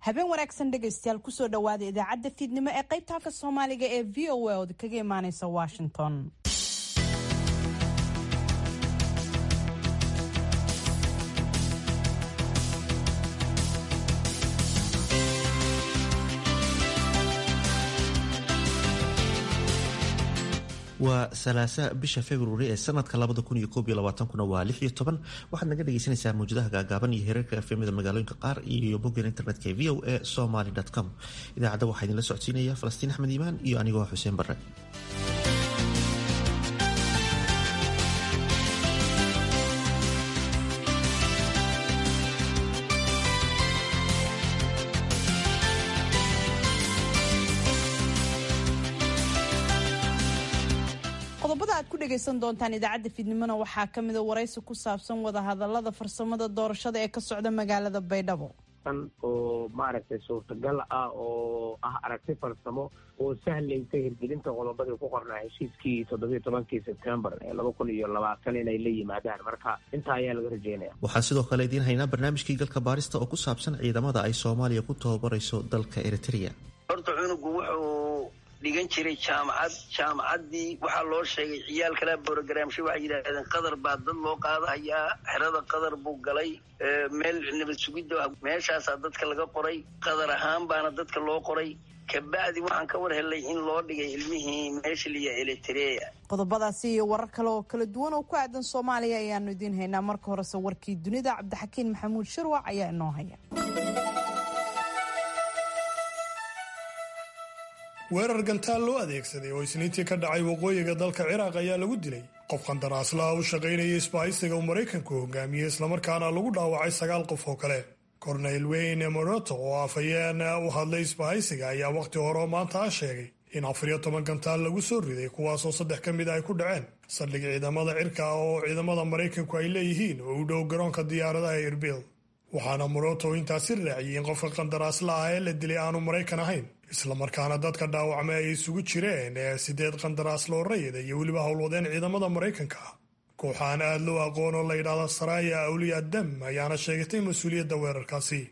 habeen wanaagsan dhegaystayaal kusoo dhowaada idaacadda fiidnimo ee qaybta halka soomaaliga ee v o a ood kaga imaaneysa washington waa salaasa bisha februari ee sanadka kuna waa waxaad naga dhegeysanaysaa mawjadaha gaagaaban iyo hereerka efmida magaalooyinka qaar iyo boggan internetka ee v o a somaly com idaacadda waxaa idinla socodsiinaya falastiin axmed iimaan iyo anigoo xuseen barre qodobada aad ku dhagaysan doontaan idaacadda fiidnimona waxaa ka mida waraysi ku saabsan wadahadalada farsamada doorashada ee ka socda magaalada baydhabo oo maaragtay suurtagal ah oo ah aragti farsamo oo sahlaysa hirgelinta qodobadii ku qornaa heshiiskii toddobiyo tobankii sebtembar ee laba kun iyo labaatan inay la yimaadaan marka intaa ayaa laga rajeynaya waxaan sidoo kale idiin haynaa barnaamijkii galka baarista oo ku saabsan ciidamada ay soomaaliya ku tababarayso dalka eritrea horta cunugu wuxuu dhigan jiray jaamacad jaamacaddii waxaa loo sheegay ciyaal kala brogramsha waxay yidhaahdeen qadar baa dad loo qaadahayaa xerada qadar buu galay meel nabad sugidda meeshaasaa dadka laga qoray qadar ahaan baana dadka loo qoray kabacdi waxaan ka war helay in loo dhigay ilmihii meesha liya eritrea qodobadaasi iyo warar kale oo kala duwan oo ku aadan soomaaliya ayaanu idiin haynaa marka horese warkii dunida cabdixakiin maxamuud shirwac ayaa inoo haya weerar gantaal loo adeegsaday oo isniintii ka dhacay waqooyiga dalka ciraaq ayaa lagu dilay qof qandaraaslaha u shaqaynaya isbahaysiga uu maraykanku hogaamiyey islamarkaana lagu dhaawacay sagaal qof oo kale korneyl weyne moroto oo afhayeen u hadlay isbahaysiga ayaa wakhti hore oo maanta ah sheegay in afariyo toban gantaal lagu soo riday kuwaasoo saddex ka mid a ay ku dhaceen saldhig ciidamada cirka oo ciidamada maraykanku ay leeyihiin oo u dhow garoonka diyaaradaha erbil waxaana moroto intaasi raaciyey in qofka qandaraaslaha ah ee la dilay aanu maraykan ahayn islamarkaana dadka dhaawacmay ay isugu jireen ee sideed qandaraas loo rayida iyo weliba howlwadeen ciidamada maraykanka ah kooxaan aad loo aqoon oo la yidhaahda saraya awliya dam ayaana sheegatay mas-uuliyadda weerarkaasi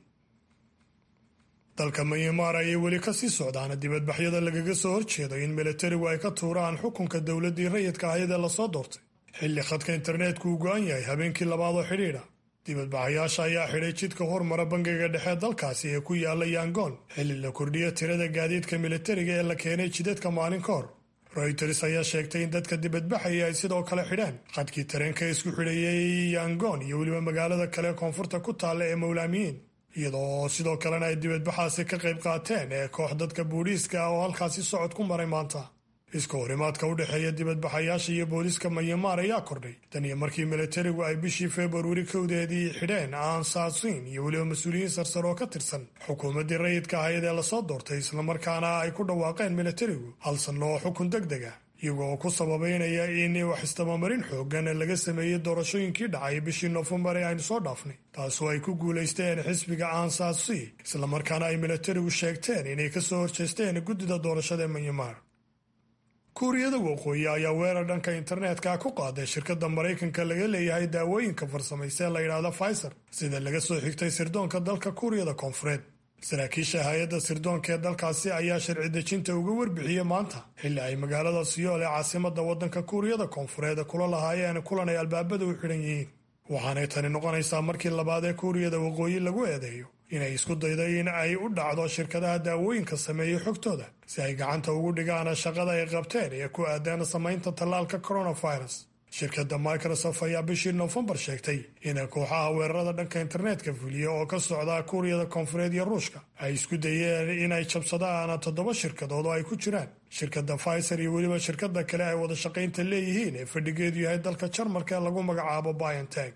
dalka myanmar ayay weli kasii socdaan dibadbaxyada lagaga soo horjeedo in milatarigu ay ka tuuraan xukunka dowladdii rayidka ahayd ee lasoo doortay xilli khadka interneetku uu go-an yahay habeenkii labaad oo xidhiidha dibadbaxayaasha ayaa xidhay jidka hormara bangiga dhexe dalkaasi ee ku yaala yangoon xilli la kordhiyo tirada gaadiidka militariga ee la keenay jidadka maalin ka hor royters ayaa sheegtay in dadka dibadbaxaya ay sidoo kale xidheen qadkii tareenka isku xidhayay yangoon iyo weliba magaalada kale koonfurta ku taalla ee mowlaamiyiin iyadoo sidoo kalena ay dibadbaxaasi ka qayb qaateen ee koox dadka booliiska ah oo halkaasi socod ku maray maanta iska horimaadka u dhexeeya dibadbaxayaasha iyo booliiska manyamaar ayaa kordhay tan iyo markii militarigu ay bishii februari kowdeedii xidheen aansaasiin iyo weliba mas-uuliyiin sarsar oo ka tirsan xukuumaddii rayidka ahayd ee lasoo doortay islamarkaana ay ku dhawaaqeen militarigu hal sanno oo xukun deg deg ah iyagoo ku sababeynaya in wax istabamarin xoogan laga sameeyey doorashooyinkii dhacay bishii noofembar ee aynu soo dhaafnay taasoo ay ku guulaysteen xisbiga aansaasi islamarkaana ay militarigu sheegteen inay kasoo horjeesteen guddida doorashada ee manyamaar kuuriyada waqooyi ayaa weerar dhanka internetka ku qaaday shirkadda maraykanka laga leeyahay daawooyinka farsamaysa ee la yidhaahda pfizer sida laga soo xigtay sirdoonka dalka kuuriyada koonfureed saraakiisha hay-adda sirdoonka ee dalkaasi ayaa sharci dejinta uga warbixiyey maanta xilli ay magaalada siyool ee caasimada waddanka kuuriyada koonfureed kula lahaayeen kulan ay albaabada u xidhan yihiin waxaanay tani noqonaysaa markii labaad ee kuuriyada waqooyi lagu eedeeyo inay isku daydo in ay u dhacdo shirkadaha daawooyinka sameeyey xogtooda si ay gacanta ugu dhigaan shaqada ay qabteen ee ku aadaan samaynta tallaalka coronavirus shirkadda microsoft ayaa bishii noofembar sheegtay in kooxaha weerarada dhanka internetka fuliya oo ka socda kuuriyada koonfureed iyo ruushka ay isku dayeen inay jabsadaan toddoba shirkadood oo ay ku jiraan shirkadda pfizer iyo weliba shirkada kale ay wada shaqaynta leeyihiin ee fadhigeedu yahay dalka jarmalka ee lagu magacaabo bionteg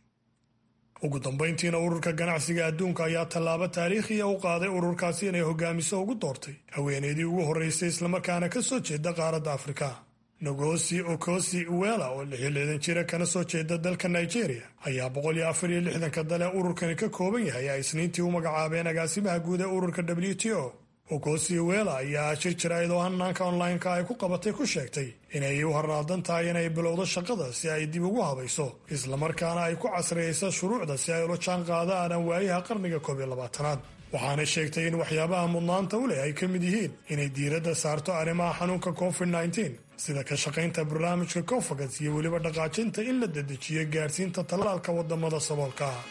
ugu dambayntiina ururka ganacsiga adduunka ayaa tallaabo taariikhiya u qaaday ururkaasi inay hogaamiso ugu doortay haweeneydii ugu horreysay islamarkaana ka soo jeeda qaaradda afrika nogosi okosi uwela oo lixiyolixdan jira kana soo jeeda dalka nigeria ayaa boqol iyo afar iyo lixdanka dale ururkani ka kooban yahay ay isniintii u magacaabeen agaasimaha guud ee ururka w t o okosi uwela ayaa shir jirayd oo hanaanka online-ka ay ku qabatay ku sheegtay inay u haraadan tahay inay bilowdo shaqada si ay dib ugu habayso islamarkaana ay ku casriyayso shuruucda si ay ula jaan qaadaan waayaha qarniga koob iyo labaatanaad waxaanay sheegtay in waxyaabaha mudnaanta u leh ay ka mid yihiin inay diiradda saarto arrimaha xanuunka covid nteen sida ka shaqaynta barnaamijka cofagas iyo weliba dhaqaajinta in la dedejiyo gaadhsiinta tallaalka wadamada saboolka ah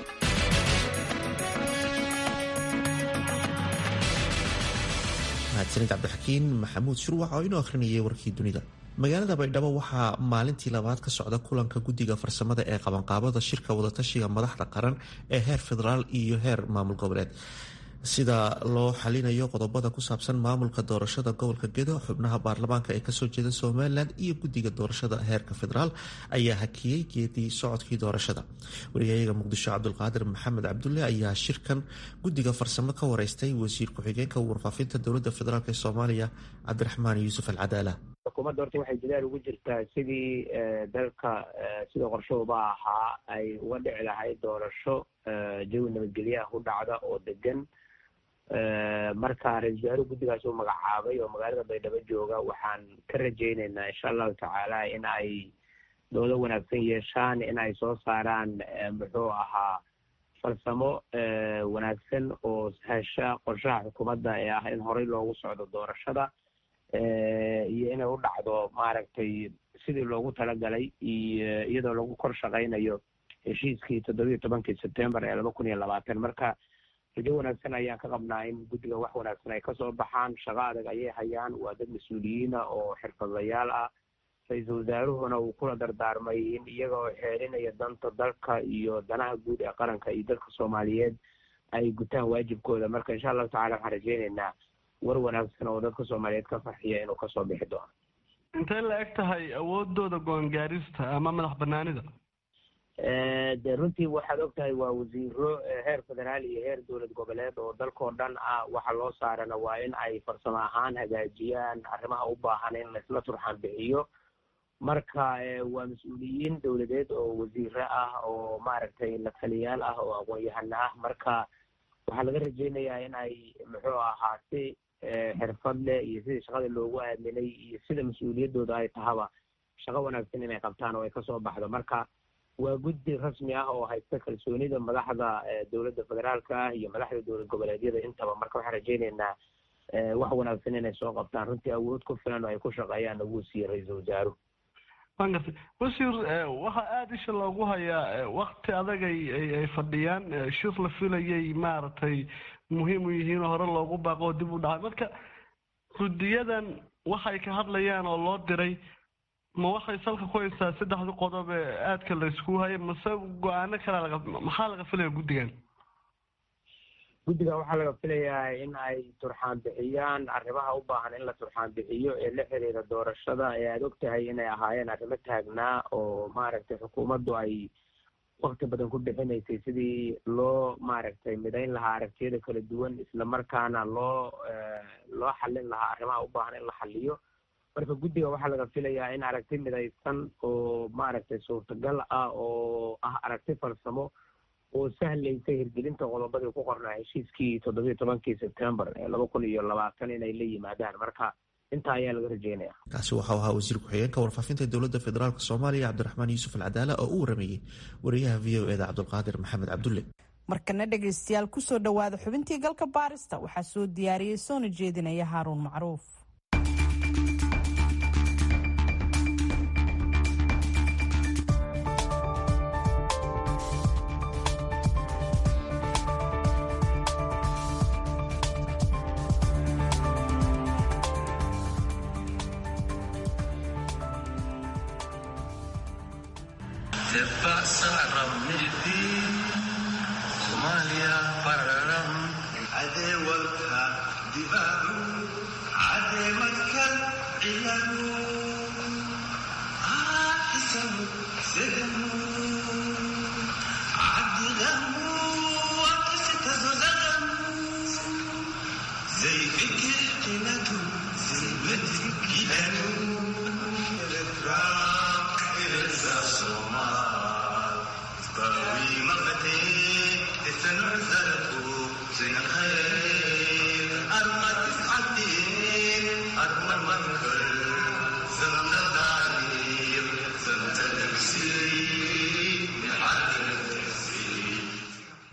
mahadsanid cabdixakiin maxamuud shurwac oo inoo akhrinayay warkii dunida magaalada baydhabo waxaa maalintii labaad ka socda kulanka guddiga farsamada ee qabanqaabada shirka wadatashiga madaxda qaran ee heer federaal iyo heer maamul goboleed sida loo xalinayo qodobada ku saabsan maamulka doorashada gobolka gedo xubnaha baarlamaanka ee kasoo jeeda somalilan iyo guddiga doorashada heerka federaal ayaa hakiyey geedii socodkii doorashada wariyayaga muqdisho cabdulqaadir maxamed cabdulle ayaa shirkan guddiga farsamo ka wareystay wasiir ku-xigeenka warfaafinta dowlada federaalk ee soomaaliya cabdiraxmaan yuusuf alcadaala xukuumadda horta waxay dadaal ugu jirtaa sidii dalka sida qorshahooba ahaa ay uga dhici lahayd doorasho jawi nabadgelyaha ku dhacda oo degan marka ra-isul wasaare guddigaas uu magacaabay oo magaalada baydhabo jooga waxaan ka rajayneynaa insha allahu tacaala in ay doodo wanaagsan yeeshaan in ay soo saaraan muxuu ahaa farsamo wanaagsan oo hesha qorshaha xukuumadda ee ah in horey loogu socdo doorashada iyo inay u dhacdo maaragtay sidii loogu talagalay iyo iyadoo lagu kor shaqaynayo heshiiskii toddobiyo tobankii sebtembar ee laba kun iyo labaatan marka rajo wanaagsan ayaan ka qabnaa in guddiga wax wanaagsan ay kasoo baxaan shaqo adag ayay hayaan waa dad mas-uuliyiina oo xirfadlayaal ah ra-iisul wasaaruhuna uu kula dardaarmay in iyaga oo xeerinaya danta dalka iyo danaha guud ee qaranka iyo dalka soomaaliyeed ay gutaan waajibkooda marka insha allahu tacala waxaan rajeyneynaa war wanaagsan oo dadka soomaaliyeed ka farxiya inuu kasoo bixi doono intay la eg tahay awoodooda go-aan gaarista ama madax banaanida de runtii waxaad og tahay waa wasiiro heer federaal iyo heer dowlad goboleed oo dalkao dhan ah waxa loo saarana waa in ay farsamo ahaan hagaajiyaan arrimaha u baahan in laisla turxaan bixiyo marka waa mas-uuliyiin dowladeed oo wasiiro ah oo maaragtay la taliyaal ah oo aqoon-yahano ah marka waxaa laga rajeynayaa in ay muxuu ahaa si xirfad leh iyo sidii shaqada loogu aaminay iyo sida mas-uuliyaddooda ay tahaba shaqo wanaagsan inay qabtaan oo ay kasoo baxdo marka waa guddi rasmi ah oo haysta kalsoonida madaxda dowladda federaalka ah iyo madaxda dowlad goboleedyada intaba marka waxaan rajeyneynaa wax wanaagsan inay soo qabtaan runtii awood ku filan oo ay ku shaqeeyaan ugu siiye ra-iisul wasaaruhu waan gartay wasiir waxaa aada isha loogu hayaa wakti adag ay ay fadhiyaan shir la filayay maaragtay muhiim u yihiin hore loogu baaqo oo dib u dhacay marka guddiyadan waxay ka hadlayaan oo loo diray ma waxay salka ku haysaa saddexda qodob ee aadka la isku haya mase go-aano kale laga maxaa laga filaya guddigan guddiga waxaa laga filayaa in ay turxaan bixiyaan arrimaha u baahan in la turxaan bixiyo ee la xiriira doorashada ee aada og tahay inay ahaayeen arrimo taagnaa oo maaragtay xukuumaddu ay wakti badan ku bixinaysay sidii loo maaragtay midayn lahaa aragtiyada kala duwan islamarkaana loo loo xallin lahaa arrimaha u baahan in la xalliyo marka guddiga waxaa laga filayaa in aragti midaysan oo maaragtay suurtagal ah oo ah aragti farsamo oo sahlaysa hirgelinta qodobadii ku qornaa heshiiskii toddobiyo tobankii sebtembar ee laba kun iyo labaatan inay la yimaadaan marka intaa ayaa laga rajeynaya kaasi waxau ahaa wasiir ku-xigeenka warfaafinta dowladda federaalk soomaaliya cabdiraxmaan yuusuf alcadaala oo u warameeyey wariyaha v o eda cabdulqaadir maxamed cabdulle markana dhegaystayaal kusoo dhowaada xubintii galka baarista waxaa soo diyaariyey soona jeedinaya haaruun macruuf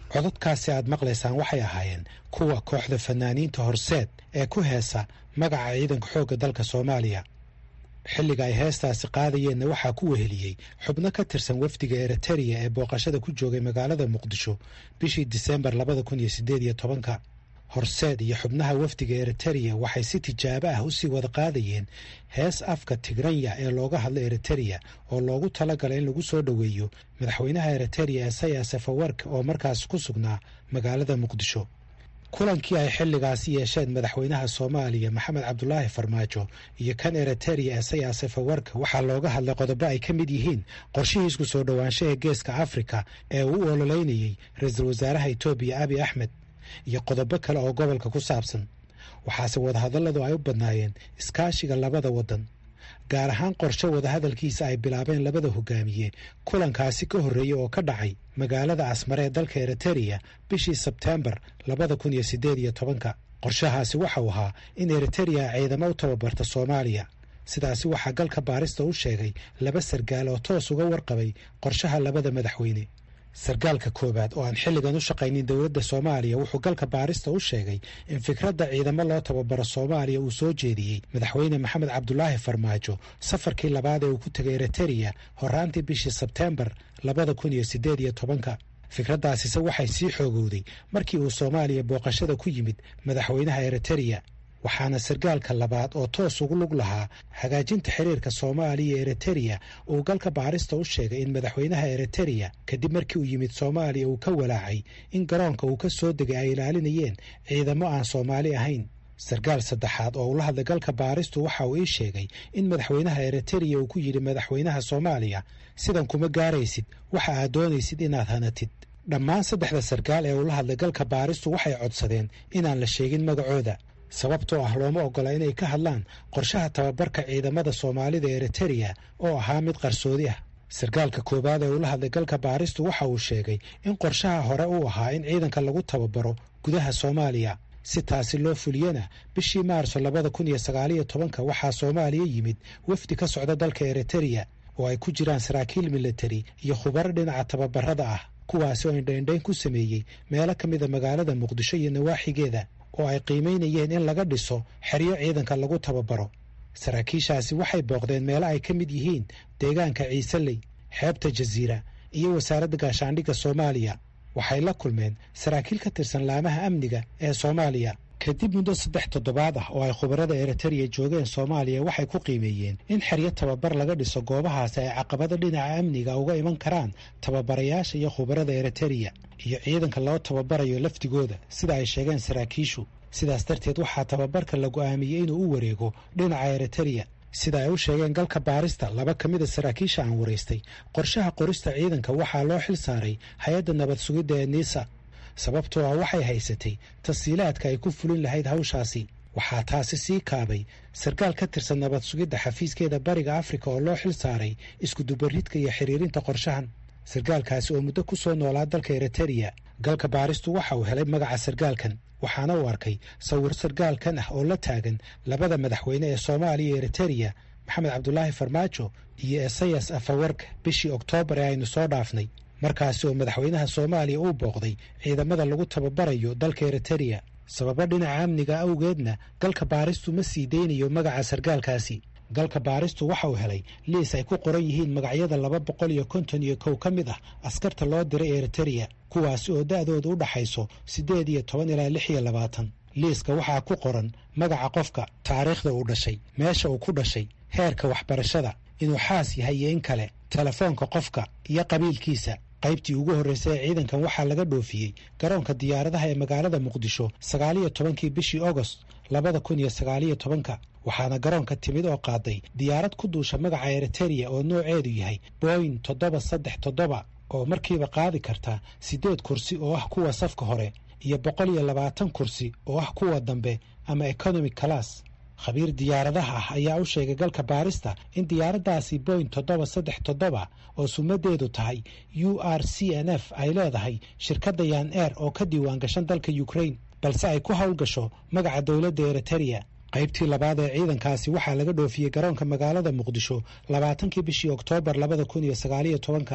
codadkaasi aad maqlaysaan waxay ahaayeen kuwa kooxda fanaaniinta horseed ee ku heesa magaca ciidanka xoogga dalka soomaaliya xilliga ay heestaasi qaadayeenna waxaa ku weheliyey xubno ka tirsan wafdiga eritereya ee booqashada ku joogay magaalada muqdisho bishii diseembar labada kun iyo siddeed iyo tobanka horseed iyo xubnaha wafdiga eritereya waxay si tijaabo ah usii wada qaadayeen hees afka tigranya ee looga hadlo eritereya oo loogu talagalay in lagu soo dhoweeyo madaxweynaha eritereya esaya safawark oo markaas ku sugnaa magaalada muqdisho kulankii ay xilligaasi yeesheen madaxweynaha soomaaliya maxamed cabdulaahi farmaajo iyo kan eritereya esaya safawarka waxaa looga hadlay qodobo ay ka mid yihiin qorshihii isku soo dhowaansho ee geeska afrika ee uu u ololeynayey ra-iisul wasaaraha etoobiya abi axmed iyo qodobo kale oo gobolka ku saabsan waxaase wadahadalladu ay u badnaayeen iskaashiga labada waddan gaar ahaan qorshe wadahadalkiisa ay bilaabeen labada hogaamiye kulankaasi ka horreeyey oo ka dhacay magaalada asmare ee dalka eritereya bishii sebteembar labada kun iyo siddeed iyo tobanka qorshahaasi waxa uu ahaa in eritereya ciidamo u tababarta soomaaliya sidaasi waxaa galka baarista u sheegay laba sargaal oo toos uga warqabay qorshaha labada madaxweyne sargaalka koowaad oo aan xilligan u shaqaynin dowladda soomaaliya wuxuu galka baarista u sheegay in fikradda ciidamo loo tababaro soomaaliya uu soo jeediyey madaxweyne maxamed cabdulaahi farmaajo safarkii labaad ee uu ku tegay eritereya horaantii bishii sebteembar labada kun iyo siddeed iyo tobanka fikraddaasise waxay sii xoogowday markii uu soomaaliya booqashada ku yimid madaxweynaha eritereya waxaana sargaalka labaad oo toos ugu lug lahaa hagaajinta xiriirka soomaaliya iyo eritereya uu galka baarista u sheegay in madaxweynaha eritereya kadib markii uu yimid soomaaliya uu ka walaacay in garoonka uu ka soo degay ay ilaalinayeen ciidamo aan soomaali ahayn sargaal saddexaad oo ula hadlay galka baaristu waxa uu ii sheegay in madaxweynaha eritereya uu ku yidhi madaxweynaha soomaaliya sidan kuma gaaraysid waxa aad doonaysid inaad hanatid dhammaan saddexda sargaal ee ula hadlay galka baaristu waxay codsadeen inaan la sheegin magacooda sababtoo ah looma ogola inay ka hadlaan qorshaha tababarka ciidamada soomaalida eritereya oo ahaa mid qarsoodi ah sargaalka koowaad ee ula hadlay galka baaristu waxa uu sheegay in qorshaha hore uu ahaa in ciidanka lagu tababaro gudaha soomaaliya si taasi loo fuliyana bishii maarso labada kun iyo sagaaliyo tobanka waxaa soomaaliya yimid wafdi ka socda dalka eritereya oo ay ku jiraan saraakiil militari iyo khubaro dhinaca tababarada ah kuwaasi oo indhaindhayn ku sameeyey meelo ka mida magaalada muqdisho iyo nawaaxigeeda oo ay qiimaynayeen in laga dhiso xeryo ciidanka lagu tababaro saraakiishaasi waxay booqdeen meelo ay ka mid yihiin deegaanka ciiseley xeebta jasiira iyo wasaaradda gaashaandhigga soomaaliya waxay la kulmeen saraakiil ka tirsan laamaha amniga ee soomaaliya kadib muddo saddex toddobaad ah oo ay khubarada eritereya joogeen soomaaliya waxay ku qiimeeyeen in xeryo tababar laga dhiso goobahaasi ay caqabado dhinaca amniga uga iman karaan tababarayaasha iyo khubarada eritereya iyo ciidanka loo tababarayo lafdigooda sida ay sheegeen saraakiishu sidaas darteed waxaa tababarka la go'aamiyey inuu u wareego dhinaca eritereya sida ay u sheegeen galka baarista laba ka mida saraakiisha aan waraystay qorshaha qorista ciidanka waxaa loo xil saaray hay-adda nabad sugidda ee niisa sababtoo ah waxay haysatay tasiilaadka ay ku fulin lahayd hawshaasi waxaa taasi sii kaabay sarkaal ka tirsan nabad sugidda xafiiskeeda bariga afrika oo loo xil saaray iskudubaridka iyo xiriirinta qorshahan sarkaalkaasi oo muddo ku soo noolaa dalka eritereya galka baaristu waxa uu helay magaca sarkaalkan waxaana uu arkay sawir sarkaalkan ah oo la taagan labada madaxweyne ee soomaaliya iyo eritereya maxamed cabdulaahi farmaajo iyo esayas afawarka bishii oktoobar ee aynu soo dhaafnay markaasi oo madaxweynaha soomaaliya uu booqday ciidamada lagu tababarayo dalka eritereya sababo dhinaca amniga awgeedna galka baaristu ma sii deynayo magaca sarkaalkaasi galka baaristu waxa uu helay liis ay ku qoran yihiin magacyada laba boqol iyo konton iyo kow ka mid ah askarta loo diray eritereya kuwaasi oo da'dooda u dhaxayso siddeed iyo toban ilaa lix iyo labaatan liiska waxaa ku qoran magaca qofka taariikhda uu dhashay meesha uu ku dhashay heerka waxbarashada inuu xaas yahay iyo in kale telefoonka qofka iyo qabiilkiisa qaybtii ugu horreysay ee ciidankan waxaa laga dhoofiyey garoonka diyaaradaha ee magaalada muqdisho sagaaliyo tobankii bishii ogost labada kun iyo sagaaliyo tobanka waxaana garoonka timid oo qaaday diyaarad ku duusha magaca eritereya oo nooceedu yahay boyin toddoba saddex toddoba oo markiiba qaadi karta siddeed kursi oo ah kuwa safka hore iyo boqol iyo labaatan kursi oo ah kuwa dambe ama economic class khabiir diyaaradaha ah ayaa u sheegay galka baarista in diyaaraddaasi boyn toddoba saddex toddoba oo sumadeedu tahay u r c n f ay leedahay shirkadda yan air oo ka diiwaan gashan dalka ukraine balse ay ku howlgasho magaca dowladda eritereya qaybtii labaad ee ciidankaasi waxaa laga dhoofiyey garoonka magaalada muqdisho labaatankii bishii oktoobar labada kun iyo sagaaliyo tobanka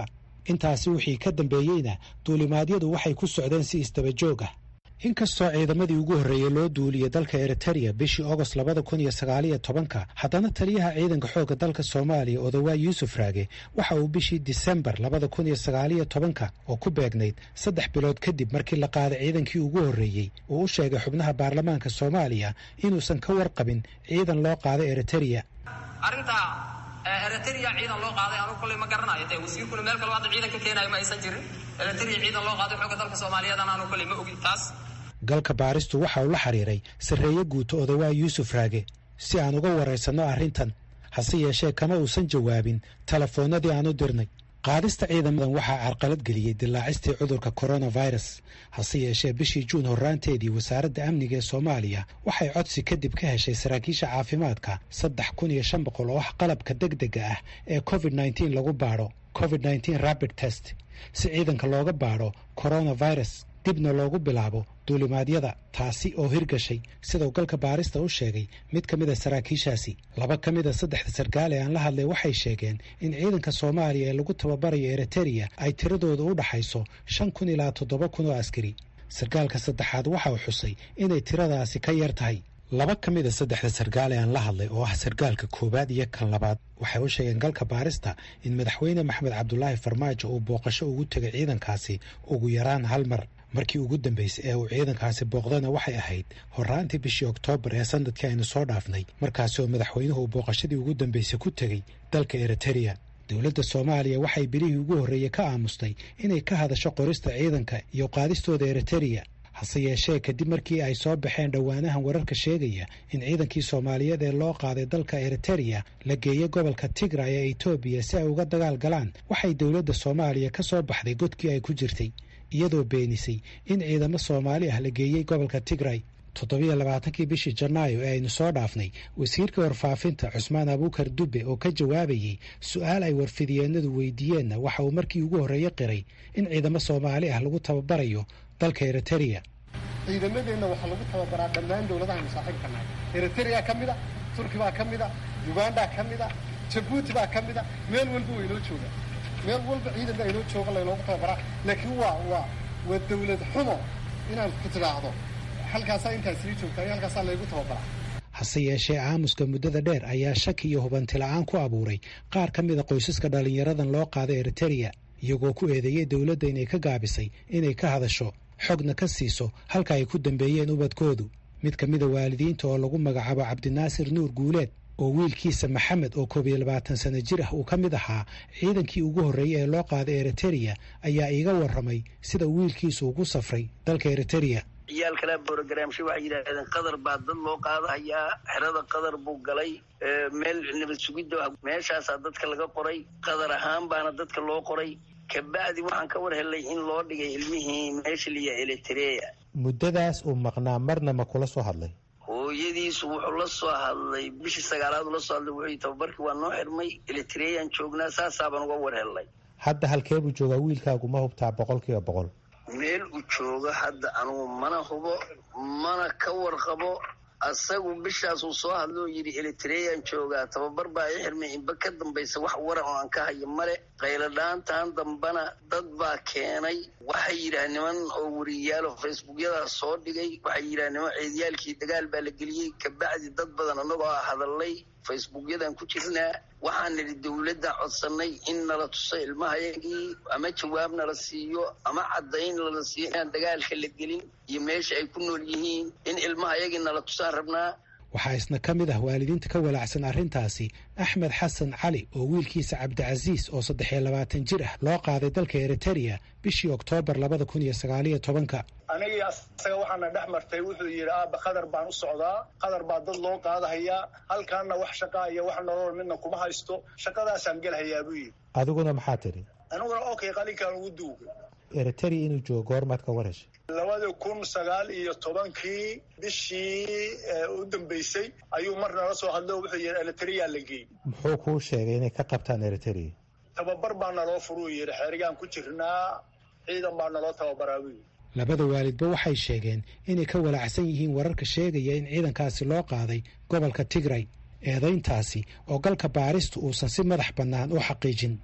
intaasi wixii ka dambeeyeyna duulimaadyadu waxay ku socdeen si isdaba joog ah inkastoo ciidamadii ugu horreeyey loo duuliyey dalka eritereya bishii ogost labada kun iyo sagaaliyo tobanka haddana taliyaha ciidanka xoogga dalka soomaaliya odawaa yuusuf raage waxa uu bishii disembar labada kun iyo sagaaliyo tobanka oo ku beegnayd saddex bilood kadib markii la qaaday ciidankii ugu horreeyey uu u sheegay xubnaha baarlamaanka soomaaliya inuusan ka warqabin ciidan loo qaaday eritereya arrintaa eritereya ciidan loo qaaday anugu kolley ma garanayo dee wasiirkuna meel kaloo hadda ciidan ka keenayo ma aysan jirin eritereya ciidan loo qaaday xoogga dalka soomaaliyeedana anu kolley ma ogin taas galka baaristu waxa uu la xiriiray sarreeye guuto odawaa yuusuf raage si aan uga waraysanno arrintan hase yeeshee kama uusan jawaabin telefoonnadii aan u dirnay qaadista ciidamadan waxaa carqalad geliyey dilaacistii cudurka coronavirus hase yeeshee bishii juun horraanteedii wasaaradda amniga ee soomaaliya waxay codsi kadib ka heshay saraakiisha caafimaadka saddex kun iyo shan boqol oo ah qalabka degdega ah ee covid nneteen lagu baadho covid nneteen rabid test si ciidanka looga baadho coronavirus dibna loogu bilaabo duulimaadyada taasi oo hirgashay sidau galka baarista u sheegay mid ka mid a saraakiishaasi laba ka mid a saddexda sarkaal ee aan la hadlay waxay sheegeen in ciidanka soomaaliya ee lagu tababarayo eritereya ay tiradooda u dhaxayso shan kun ilaa toddoba kun oo askari sarkaalka saddexaad waxa uu xusay inay tiradaasi ka yar tahay laba ka mid a saddexda sarkaal ee aan la hadlay oo ah sarkaalka koowaad iyo kan labaad waxay u sheegeen galka baarista in madaxweyne maxamed cabdulaahi farmaajo uu booqasho ugu tegay ciidankaasi ugu yaraan hal mar markii ugu dambeysay ee uu ciidankaasi booqdana waxay ahayd horraantii bishii oktoobar ee sanadkii aynu soo dhaafnay markaasi oo madaxweynuhu uu booqashadii ugu dambeysay ku tegey dalka eritereya dowladda soomaaliya waxay bilihii ugu horreeyey ka aamustay inay ka hadasho qorista ciidanka iyo qaadistooda eritereya hase yeeshee kadib markii ay soo baxeen dhowaanahan wararka sheegaya in ciidankii soomaaliyeed ee loo qaaday dalka eritereya la geeyey gobolka tigray ee etoobiya si ay uga dagaal galaan waxay dowladda soomaaliya ka soo baxday godkii ay ku jirtay iyadoo beenisay in ciidamo soomaali ah la geeyey gobolka tigray toddobiyo labaatankii bishii janaayo ee aynu soo dhaafnay wasiirka warfaafinta cusmaan abuukar dubbe oo ka jawaabayey su-aal ay warfidiyeenadu weydiiyeenna waxa uu markii ugu horreeye qiray in ciidamo soomaali ah lagu tababarayo dalka eritereya ciidamadeenna waxaa lagu tababaraa dhammaan dowladahaynu saaxiibka nahay eritereya ka mid a turki baa ka mid a uganda ka mid a jabuuti baa ka mid a meel walba waa inoo jooga meel walba ciidan baa inoo jooga laynoogu tababaraa laakiin waa waa waa dawlad xumo inaad ku tidhaahdo halkaasaa intaas sii joogtaa iyo halkaasaa laygu tababaraa hase yeeshee aamuska muddada dheer ayaa shaki iyo hubanti la-aan ku abuuray qaar ka mid a qoysaska dhallinyaradan loo qaaday eritereya iyagoo ku eedeeyey dowladda inay ka gaabisay inay ka hadasho xogna ka siiso halka ay ku dambeeyeen ubadkoodu mid ka mida waalidiinta oo lagu magacaabo cabdinaasir nuur guuleed oo wiilkiisa maxamed oo koob iyo labaatan sano jir ah uu ka mid ahaa ciidankii ugu horreeyey ee loo qaaday eritereya ayaa iiga warramay sida uu wiilkiisu ugu safray dalka eritereya ciyaal kale borogramshe waxay yidhaahdeen qadar baa dad loo qaadahayaa xerada qadar buu galay meel nabad sugidda meeshaasaa dadka laga qoray qadar ahaan baana dadka loo qoray kabacdi waxaan ka war helay in loo dhigay ilmihii meesha liya elitereya muddadaas uu maqnaa marna ma kula soo hadlay hooyadiisu wuxuu la soo hadlay bishii sagaalaad ula soo hadlay wuxuu tababarkii waa noo xirmay elitereyaan joognaa saasaabaan uga war helnay hadda halkee buu joogaa wiilkaagu ma hubtaa boqol kiiba boqol meel uu joogo hadda anugu mana hubo mana ka warqabo asagu bishaasuu soo hadlo oo yidhi elitereyaan joogaa tababar baa i xirmay inba ka dambaysa wax waran oo aan ka hayo male qayladhaantan dambana dad baa keenay waxay yidhaah niman oo wariyaalo facebookyadaas soo dhigay waxay yidhaah niman ceedyaalkii dagaal baa la geliyey kabacdi dad badan annagoo hadalay facebookyadan ku jirnaa waxaan nidhi dowladda codsanay in nala tuso ilmahayagii ama jawaab nala siiyo ama caddayn nala siiyo inaan dagaalka la gelin iyo meesha ay ku nool yihiin in ilmahayagii nala tusaan rabnaa waxaa isna ka mid ah waalidiinta ka walaacsan arrintaasi axmed xasan cali oo wiilkiisa cabdicasiis oo saddex iyo labaatan jir ah loo qaaday dalka eritereya bishii oktoobar labada kun iyo sagaaliyo tobanka anigii asaga waxaana dhex martay wuxuu yidhi aaba qadar baan u socdaa qadar baa dad loo qaadahayaa halkaana wax shaqaa iyo wax nolol midna kuma haysto shaqadaasaan gelhayaa buu yidhi adiguna maxaa tidhi aniguna okay qalinkaan ugu duugay eritereya inuu joogo goormaad ka war heshay labada kun sagaal iyo tobankii bishii u dambeysay ayuu mar nala soo hadlo wuxuu yidhi eritereya la geey muxuu kuu sheegay inay ka qabtaan eritereya tababar baa naloo furuu yidhi xeerigaan ku jirnaa ciidan baa naloo tababaraa buu yidhi labada waalidba waxay sheegeen inay ka walaacsan yihiin wararka sheegaya in ciidankaasi loo qaaday gobolka tigray eedayntaasi oo galka baaristu uusan si madax bannaan u xaqiijin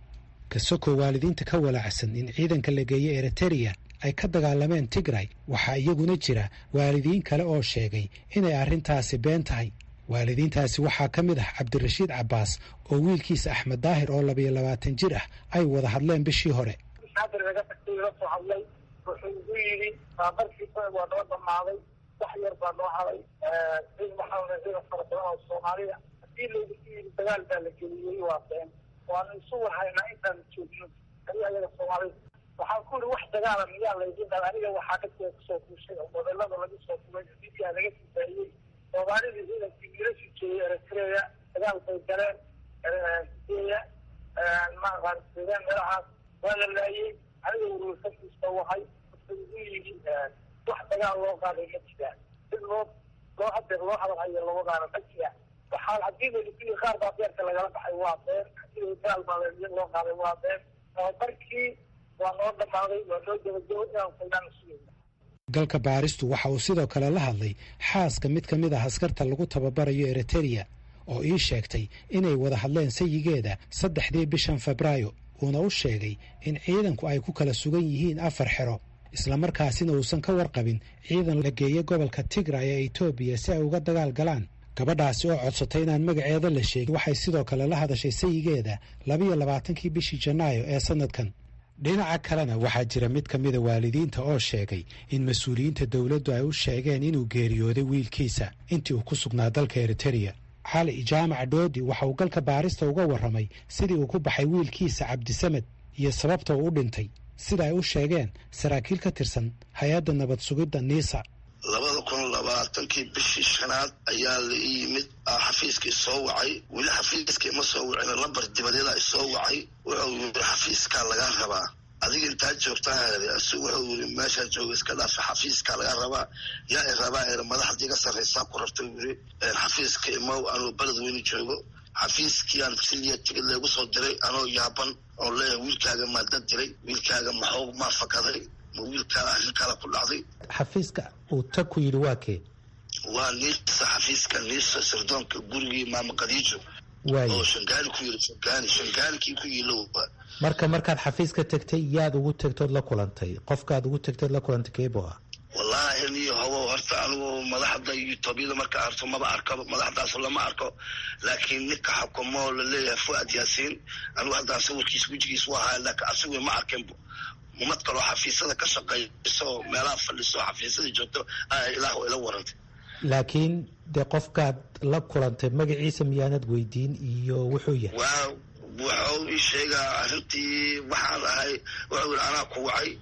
kasoko waalidiinta ka walaacsan in ciidanka la geeyo eritereya ay ka dagaalameen tigray waxaa iyaguna jira waalidiin kale oo sheegay inay arrintaasi been tahay waalidiintaasi waxaa ka mid ah cabdirashiid cabbaas oo wiilkiisa axmed daahir oo labayo labaatan jir ah ay wada hadleen bishii hore soo hadlay wuxuu igu yidhi baabarkiisa waa noo dhammaaday wax yar baa noo haday cid waxaa ciidan fara badan oo soomaaliya haddii laygu yidhi dagaal baa la geliyey waa been waanu isu wahaynaa intaan joogno adi ayaga soomaalida waxaan ku yidhi wax dagaala miyaa laydin dhala aniga waxaa dadkeeda kusoo kuushay oo modelada laga soo kulay midiyaa laga sifaayey soomaalidii ciidankii wiilashu joogay eritreya dagaal bay galeen sideya maaqaan suudaan meelahaas waa la laayey aniga warwarkakiisa wahay wuxuu igu yidhi wax dagaal loo qaaday ma jiraan sid loo loo hadeer loo hadal hayo lawadaana ma jiraan waxaa haddii layidhi qaar baa beerka lagala baxay waa been hadii dagaal baa loo qaaday waa been tababarkii waa noo dhammaaday waa noo jabajabo inaan faydaan sugayna galka baaristu waxa uu sidoo kale la hadlay xaaska mid ka mid ah askarta lagu tababarayo eritereya oo ii sheegtay inay wada hadleen sayigeeda saddexdii bishan febraayo uuna u sheegay in ciidanku ay ku kala sugan yihiin afar xero islamarkaasina uusan ka warqabin ciidan la geeya gobolka tigray ee etoobiya si ay uga dagaal galaan gabadhaasi oo codsatay inaan magaceeda la sheegin waxay sidoo kale la hadashay sayigeeda labiyo labaatankii bishii janaayo ee sanadkan dhinaca kalena waxaa jira mid ka mida waalidiinta oo sheegay in mas-uuliyiinta dowladdu ay u sheegeen inuu geeriyooday wiilkiisa intii uu ku sugnaa dalka eritereya cali jaamac dhoodi waxa uu galka baarista uga warramay sidii uu ku baxay wiilkiisa cabdisamed iyo sababta uu u dhintay sida ay u sheegeen saraakiil ka tirsan hay-adda nabad sugidda niisa labada kun labaatankii bishii shanaad ayaa la ii yimid xafiiska isoo wacay weli xafiiska ima soo wacin lambar dibadeeda isoo wacay wuxuu yiri xafiiskaa lagaa rabaa adiga intaa joogtaa asigu wuxuu yiri meeshaa jooga iska dhaafa xafiiskaa lagaa rabaa yaa i rabaa er madaxdii ga sarraysaa ku rabta yiri xafiiska imow anuu beled weyni joogo xafiiskii aan siliya tigid leegu soo diray anoo yaaban oo leeyahay wiilkaaga maa dad diray wiilkaaga maxuu maa fakaday ma wiilkaada arrin kala ku dhacday xafiiska uu tag ku yidhi waa kee waa niisa xafiiska niisa sirdoonka gurigii maama khadiijo oo shangaani ku yiri shangaani shangaanikii ku yiilo marka markaad xafiiska tegtay yaad ugu tegtood la kulantay qofkaad ugu tegtood la kulantay keebo ah wallaahi niyo hawo horta anigu madaxda etoobiyada marka arto maba arko madaxdaas lama arko laakiin ninka xukumo laleeyahay fuad yaasiin anigu haddaan sawirkiisa wejigiis u ahaa laakiin asigu ma arkinbo umad kaloo xafiisyada ka shaqeyso meelaha fadhiso xafiisyada joogto ilaah ila warantay laakiin dee qofkaad la kulantay magaciisa miyaanad weydiin iyo wuxuu yahay waa wuxuu ii sheegaa arrintii waxaan ahay wuxuu yidhi anaa ku wacay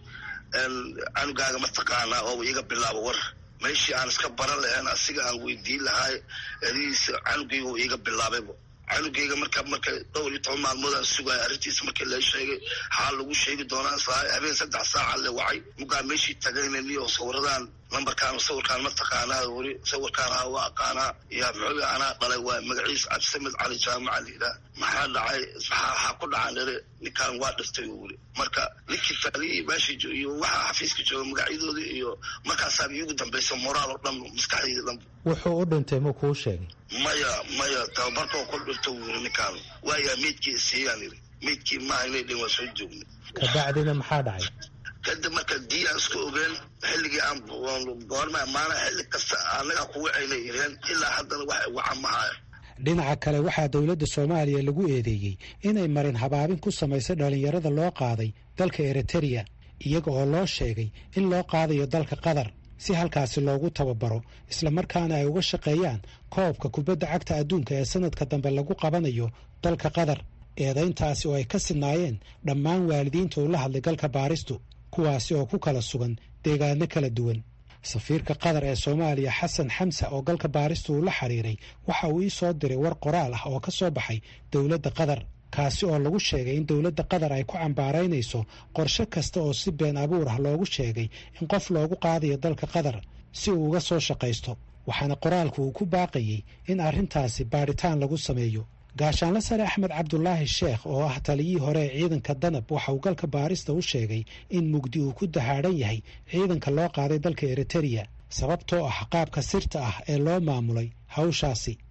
canugaaga mataqaanaa oo iga bilaabo war meeshii aan iska baran lahayn asiga aan weydiin lahaay erihiisa canugayga uu iiga bilaabayba canugayga marka marka dhowr iyo toban maalmood aan sugaayo arrintiisa markii la sheegay xaal lagu sheegi doonaa habeen saddex saaca le wacay mugaa meeshii tagayna niyo sawiradaan lambarkaan sawirkaan mataqaanaa weli sawirkaan aa waa aqaanaa ya muxuu anaa dhalay waa magaciisa cabdisamed cali jaamaca layidhaah maxaa dhacay waxaa ku dhacaan dhere ninkaan waa dhiftay weli marka ninkii taaliyii meesha iyo waxaa xafiiska jooga magacyadooda iyo markaasaaba iigu dambaysa moraal oo dhan maskaxdayda dhan wuxuu u dhintay ma kuu sheegay maya maya tababarkoo ku dhinto wiri ninkaan waayaa meydkii isiiyaan yiri meydkii maaha inay dhin waa soo joogna kabacdina maxaa dhacay kadib marka dii aan isku ogeen xilligii aan goorma maana xilli kasta annagaa ku wacaynay ireen ilaa haddana wax waca mahaayo dhinaca kale waxaa dowladda soomaaliya lagu eedeeyey inay marin habaabin ku samaysay dhallinyarada loo qaaday dalka eritereya iyaga oo loo sheegay in loo qaadayo dalka qatar si halkaasi loogu tababaro islamarkaana ay uga shaqeeyaan koobka kubadda cagta adduunka ee sanadka dambe lagu qabanayo dalka qatar eedayntaasi oo ay ka sinaayeen dhammaan waalidiinta uu la hadlay galka baaristu kuwaasi oo ku kala sugan deegaano kala duwan safiirka qatar ee soomaaliya xasan xamsa oo galka baaristu uu la xiriiray waxa uu ii soo diray war qoraal ah oo ka soo baxay dowladda qatar kaasi oo lagu sheegay in dowladda qatar ay ku cambaaraynayso qorshe kasta oo si been abuur ah loogu sheegay in qof loogu qaadayo dalka qatar si uu uga soo shaqaysto waxaana qoraalku uu ku baaqayey in arrintaasi baadhitaan lagu sameeyo gaashaanla sare axmed cabdulaahi sheekh oo ah taliyihii hore ee ciidanka danab waxa uu galka baarista u sheegay in mugdi uu ku dahaadhan yahay ciidanka loo qaaday dalka eritereya sababtoo ah qaabka sirta ah ee loo maamulay hawshaasi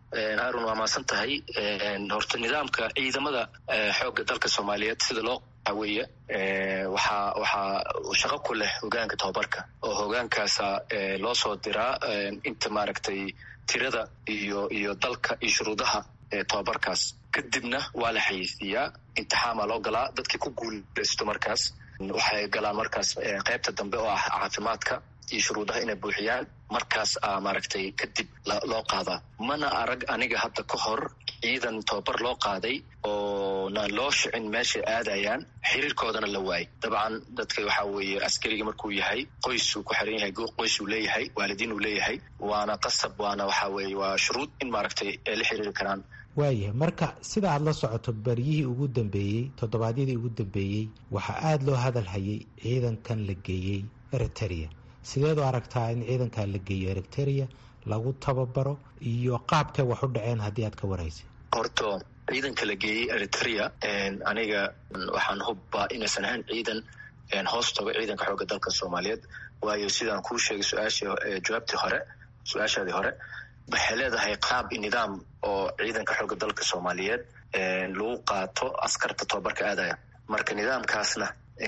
haarun waa maasan tahay horta nidaamka ciidamada xoogga dalka soomaaliyeed sida loo weeye waxaa waxaa shaqo ku leh hogaanka tababarka oo hogaankaasa loo soo diraa inta maaragtay tirada iyo iyo dalka iyo shuruudaha tababarkaas kadibna waa la xayeysiiyaa imtixaamaa loo galaa dadkii ku guuleysto markaas waxay galaan markaas qaybta dambe oo ah caafimaadka iyo shuruudaha inay buuxiyaan markaas a maaragtay kadib loo qaadaa mana arag aniga hadda ka hor ciidan tababar loo qaaday oo na loo shicin meeshay aadayaan xiriirkoodana la waayay dabcan dadka waxaa weeye askariga markuu yahay qoysuu ku xiran yahay qoys uu leeyahay waalidiin uu leeyahay waana qasab waana waxaa weeye waa shuruud in maaragtay ay la xiriiri karaan waayahay marka sida aad la socoto baryihii ugu dambeeyey toddobaadyadii ugu dambeeyey waxaa aada loo hadal hayay ciidankan la geeyey eriteria sideed u aragtaa in ciidankaa la geeyo eriteria lagu tababaro iyo qaabkay wax u dhaceen haddii aad ka waraysa horto ciidanka la geeyey eritrea aniga waxaan hubbaa inaysan ahayn ciidan hoos tago ciidanka xoogga dalka soomaaliyeed waayo sidaan kuu sheegay su-aashii jawaabtii hore su-aashaadii hore waxay leedahay qaab i nidaam oo ciidanka xoogga dalka soomaaliyeed lagu qaato askarta tababarka aadaya marka nidaamkaasna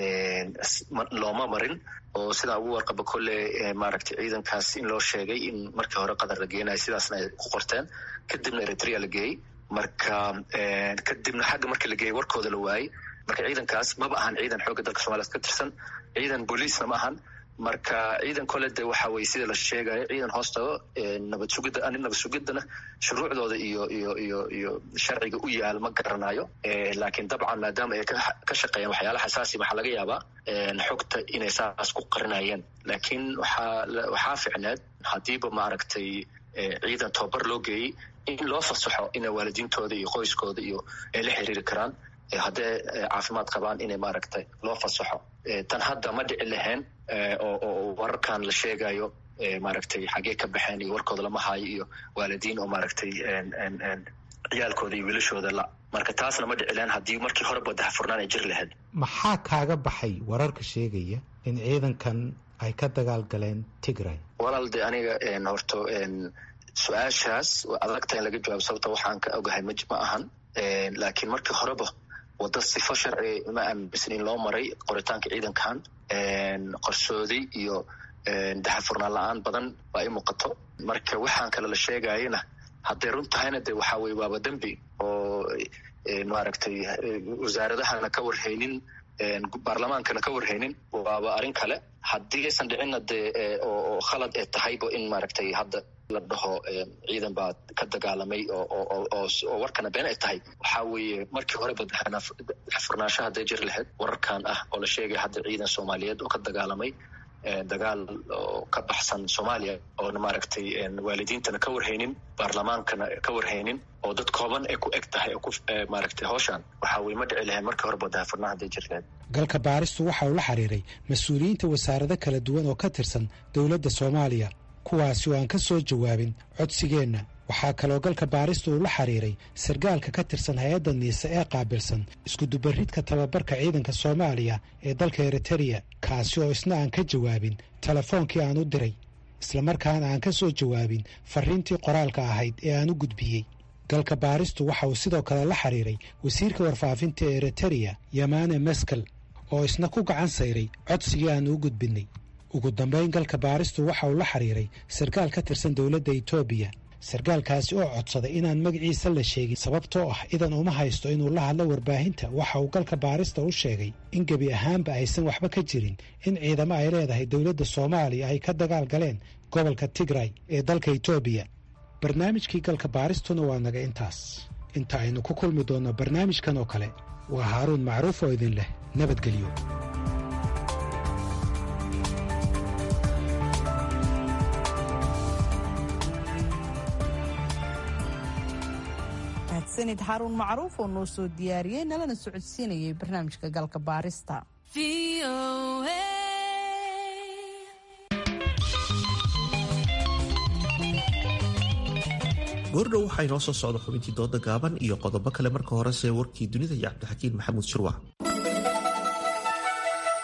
looma marin oo sidaa ugu warqaba kolle maaragtay ciidankaas in loo sheegay in markii hore qatar la geenayo sidaasna ay ku qorteen kadibna eritrea la geeyey marka kadibna xagga markii la geeyey warkooda la waayey marka ciidankaas maba ahan ciidan xoogga dalka somaliyeed ka tirsan ciidan booliisna ma ahan marka ciidan kole de waxa weye sida la sheegayo ciidan hoos tago nabad sugidda ani nabad sugiddana shuruucdooda iyo iyo iyo iyo sharciga u yaal ma garanayo laakiin dabcan maadaama ay ka shaqeeyaan waxyaala xasaasi waxaa laga yaabaa xogta inay saas ku qarinayeen laakiin waxaa waxaa ficneed haddiiba maaragtay ciidan tababar loo geeyey in loo fasaxo inay waalidiintooda iyo qoyskooda iyo ay la xiriiri karaan haddee caafimaad qabaan inay maaragtay loo fasaxo tan hadda ma dhici lahayn oo wararkan la sheegayo maaragtay xagee ka baxeen iyo warkooda lama haayo iyo waalidiin oo maaragtay ciyaalkooda iyo wiilashooda la marka taasna ma dhici lahayn haddii markii horeba daxfurnaan ay jiri lahayd maxaa kaaga baxay wararka sheegaya in ciidankan ay ka dagaal galeen tigray walaal de aniga horto su-aashaas adagta in laga jawaabo sababta waxaan ka ogahay ma ma ahan laakiin markii horeba wadda sifo sharci ma aaminsan in loo maray qoritaanka ciidankan qorsooday iyo daxafurnaan la-aan badan waa i muuqato marka waxaan kale la sheegayana hadday run tahayna de waxaa weye waaba dembi oo maaragtay wasaaradahana ka warhaynin baarlamaankana ka warhaynin waaba arrin kale haddii aysan dhicinna de oo khalad ee tahayba in maaragtay hadda la dhaho ciidan baa ka dagaalamay oo warkana been ay tahay waxaa weeye markii horeba daxfurnaansho hadday jiri lahayd wararkan ah oo la sheegaya hadda ciidan soomaaliyeed oo ka dagaalamay dagaal oo ka baxsan soomaaliya oona maaragtay waalidiintana ka warhaynin baarlamaankana ka warhaynin oo dad kooban ay ku eg tahay maaragtay howshan waxaa weye ma dhici lahayn markii horeba daxfurnaa hadday jiri lahayd galka baaristu waxa uu la xiriiray mas-uuliyiinta wasaarado kala duwan oo ka tirsan dowladda soomaaliya kuwaasi oo aan ka soo jawaabin codsigeenna waxaa kaloo galka baarista uu la xiriiray sargaalka ka tirsan hay-adda niise ee qaabilsan iskudubaridka tababarka ciidanka soomaaliya ee dalka eritereya kaasi oo isna aan ka jawaabin telefoonkii aan u diray islamarkaana aan ka soo jawaabin farriintii qoraalka ahayd ee aan u gudbiyey galka baaristu waxa uu sidoo kale la xiriiray wasiirka warfaafinta ee eritereya yamane meskel oo isna ku gacan sayray codsigii aan u gudbinnay ugu dambayn galka baaristu waxa uu la xiriiray sarkaal ka tirsan dowladda etoobiya sarkaalkaasi oo codsaday inaan magaciisa la sheegin sababtoo ah idan uma haysto inuu la hadlo warbaahinta waxa uu galka baarista u sheegay in gebi ahaanba aysan waxba ka jirin in ciidamo ay leedahay dowladda soomaaliya ay ka dagaal galeen gobolka tigray ee dalka etoobiya barnaamijkii galka baaristuna waa naga intaas inta aynu ku kulmi doonno barnaamijkan oo kale waa haaruun macruuf oo idin leh nabadgelyo sanid xaruun macruuf oo noo soo diyaariyey nalana socodsiinayay barnaamijka galka baarista goordhow waxaa inoo soo socda xubintii dooda gaaban iyo qodobo kale marka horese warkii dunida iyo cabdixakiin maxamuud shirwac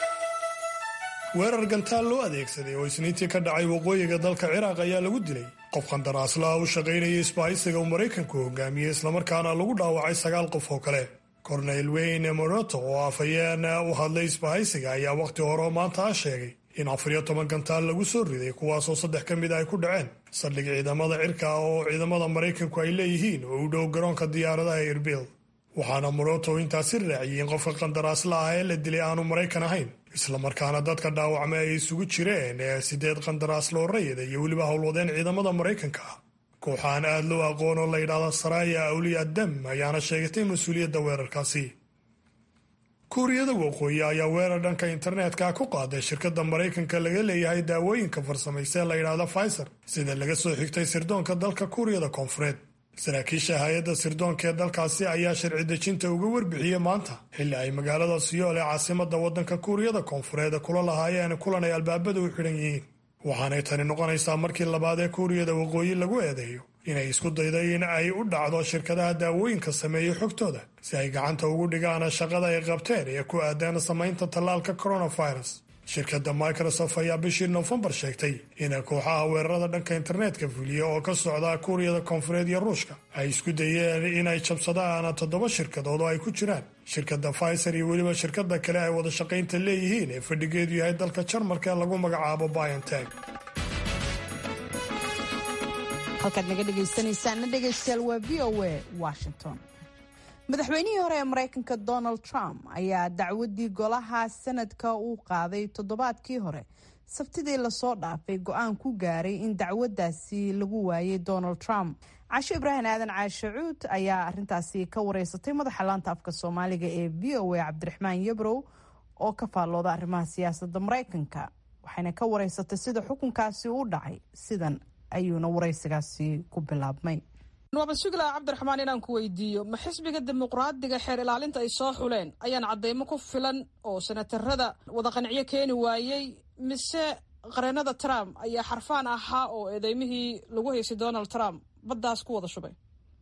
weerar gantaal loo adeegsaday oo isniintii ka dhacay waqooyiga dalka ciraaq ayaa lagu dilay qof qandaraaslaha u shaqaynaya isbahaysiga uu maraykanku hogaamiyey islamarkaana lagu dhaawacay sagaal qof oo kale korneyl weyne moroto oo afhayeen u hadlay isbahaysiga ayaa wakhti hore oo maanta ah sheegay in afar iyo toban gantaal lagu soo riday kuwaasoo saddex ka mid a ay ku dhaceen saldhig ciidamada cirka ah oo ciidamada maraykanku ay leeyihiin oo u dhow garoonka diyaaradaha erbil waxaana moroto intaasi raaciyey in qofka qandaraaslaha ee la dilay aanu maraykan ahayn islamarkaana dadka dhaawacmay ay isugu jireen ee sideed qandaraaslo rayida iyo weliba howlwadeen ciidamada maraykanka ah kooxaan aad loo aqoon oo la yidhaahdo saraya awliya dam ayaana sheegatay mas-uuliyadda weerarkaasi kuuriyada waqooyi ayaa weerar dhanka internetka ku qaaday shirkadda maraykanka laga leeyahay daawooyinka farsamaysa ee la yidhaahdo pfizer sida laga soo xigtay sirdoonka dalka kuuriyada koonfureed saraakiisha hay-adda sirdoonka ee dalkaasi ayaa sharci dejinta uga warbixiyey maanta xilli ay magaalada siyool ee caasimada waddanka kuuriyada koonfureed kula lahaayeen kulan ay albaabada u xidhan yihiin waxaanay tani noqonaysaa markii labaad ee kuuriyada waqooyi lagu eedeeyo inay isku dayday in ay u dhacdo shirkadaha daawooyinka sameeyey xogtooda si ay gacanta ugu dhigaan shaqada ay qabteen ee ku aadaan samaynta tallaalka coronavirus shirkadda microsoft ayaa bishii nofembar sheegtay in kooxaha weerarada dhanka internetka fuliya oo ka socda kuuriyada koonfureed iyo ruushka ay isku dayeen inay jabsadaan toddoba shirkadood oo ay ku jiraan shirkadda pfizer iyo weliba shirkada kale ay wada shaqaynta leeyihiin ee fadhigeedu yahay dalka jarmalka ee lagu magacaabo bionteg halkaad naga dhegaysanaysaana dhegaystayaal waa v o a washington madaxweynihii hore ee maraykanka donald trump ayaa dacwadii golaha sanadka uu qaaday toddobaadkii hore sabtidii lasoo dhaafay go-aan ku gaaray in dacwadaasi lagu waayay donald trump casho ibraahim aadan caashe cuud ayaa arintaasi ka wareysatay madaxa laanta afka soomaaliga ee v o a cabdiraxmaan yabrow oo ka faallooda arrimaha siyaasadda maraykanka waxayna ka wareysatay sida xukunkaasi u dhacay sidan ayuuna waraysigaasi ku bilaabmay waaba sugilaa cabdiraxmaan inaan ku weydiiyo ma xisbiga dimuqraadiga xeer ilaalinta ay soo xuleen ayaan cadeymo ku filan oo senatarada wada qanciyo keeni waayey mise qareenada trump ayaa xarfaan ahaa oo eedeymihii lagu haysay donald trump baddaas ku wada shubay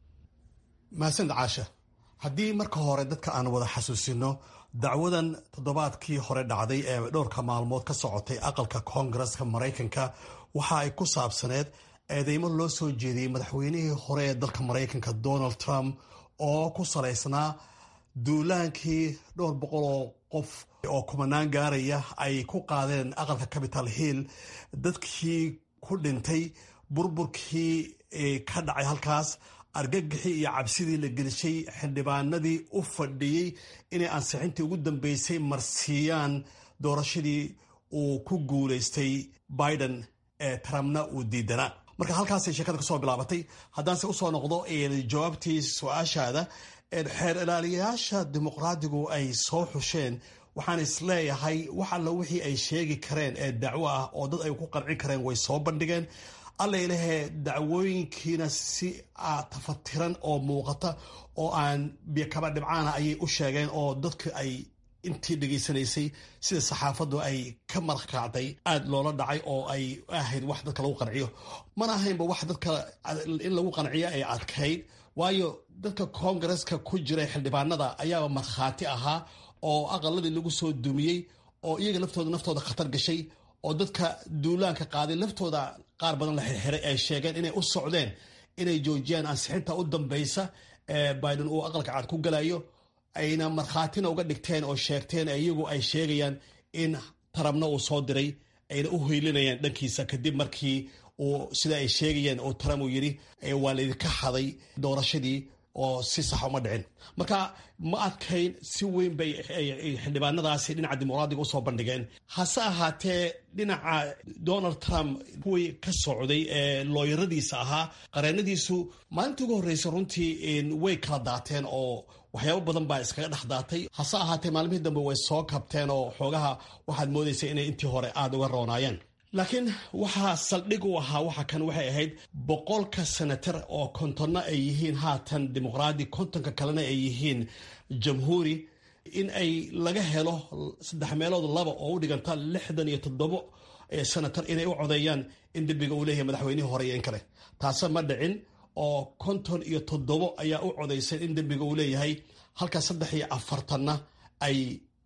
mahadsanid caasha haddii marka hore dadka aan wada xasuusino dacwadan toddobaadkii hore dhacday ee dhowrka maalmood ka socotay aqalka koongareska maraykanka waxa ay ku saabsaneed eedeymo loo soo jeediyey madaxweynihii hore ee dalka maraykanka donald trump oo ku salaysnaa duulaankii dhowr boqol oo qof oo kumanaan gaaraya ay ku qaadeen aqalka capital hill dadkii ku dhintay burburkii ka dhacay halkaas argagixii iyo cabsidii la gelishay xildhibaanadii u fadhiyey inay ansixintii ugu dambeysay marsiiyaan doorashadii uu ku guulaystay biden ee trumpna uu diidanaa marka halkaasay sheekada kasoo bilaabatay haddaanse usoo noqdo jawaabtii su-aashaada xeer ilaaliyayaasha dimuqraadigu ay soo xusheen waxaan isleeyahay wax alla wixii ay sheegi kareen ee dacwo ah oo dad ay ku qancin kareen way soo bandhigeen alla ilahee dacwooyinkiina si tafatiran oo muuqata oo aan biyokaba dhibcaana ayay u sheegeen oo dadka ay intii dhegaysanaysay sida saxaafaddu ay ka markacday aada loola dhacay oo ay ahayd wax dadka lagu qanciyo mana ahaynba wax dadka in lagu qanciyo ay adkayd waayo dadka koongareska ku jiray xildhibaanada ayaaba markhaati ahaa oo aqaladii lagu soo dumiyey oo iyaga laftooda naftooda khatar gashay oo dadka duulaanka qaaday laftooda qaar badan la xirxiray ay sheegeen inay u socdeen inay joojiyaan ansixinta u dambeysa ee biden uu aqalka cad ku galayo ayna markhaatina uga dhigteen oo sheegteen iyagu ay sheegayaan in tarabna uu soo diray ayna u hoylinayaan dhankiisa kadib markii uu sida ay sheegayeen oo trump uu yidhi waa laydinka xaday doorashadii oo si sax uma dhicin marka ma adkayn si weyn bay xildhibaanadaasi dhinaca dimuqraadiga usoo bandhigeen hase ahaatee dhinaca donald trump kuwii ka socday ee looyaradiisa ahaa qareenadiisu maalintii ugu horreysay runtii way kala daateen oo waxyaabo badan baa iskaga dhex daatay hase ahaatee maalmihii dambe way soo kabteen oo xoogaha waxaad moodaysa inay intii hore aada uga roonaayeen laakiin waxaa saldhig u ahaa waxa kan waxay ahayd boqolka senatar oo kontonna ay yihiin haatan dimuqraadi kontonka kalena ay yihiin jamhuuri in ay laga helo saddex meelood laba oo u dhiganta lixdan iyo toddobo senatar inay u codeeyaan in dembiga uu leeyahay madaxweynihii hore iyo in kale taase ma dhicin oo konton iyo toddobo ayaa u codaysay in dembiga uu leeyahay halka saddex iyo afartanna ay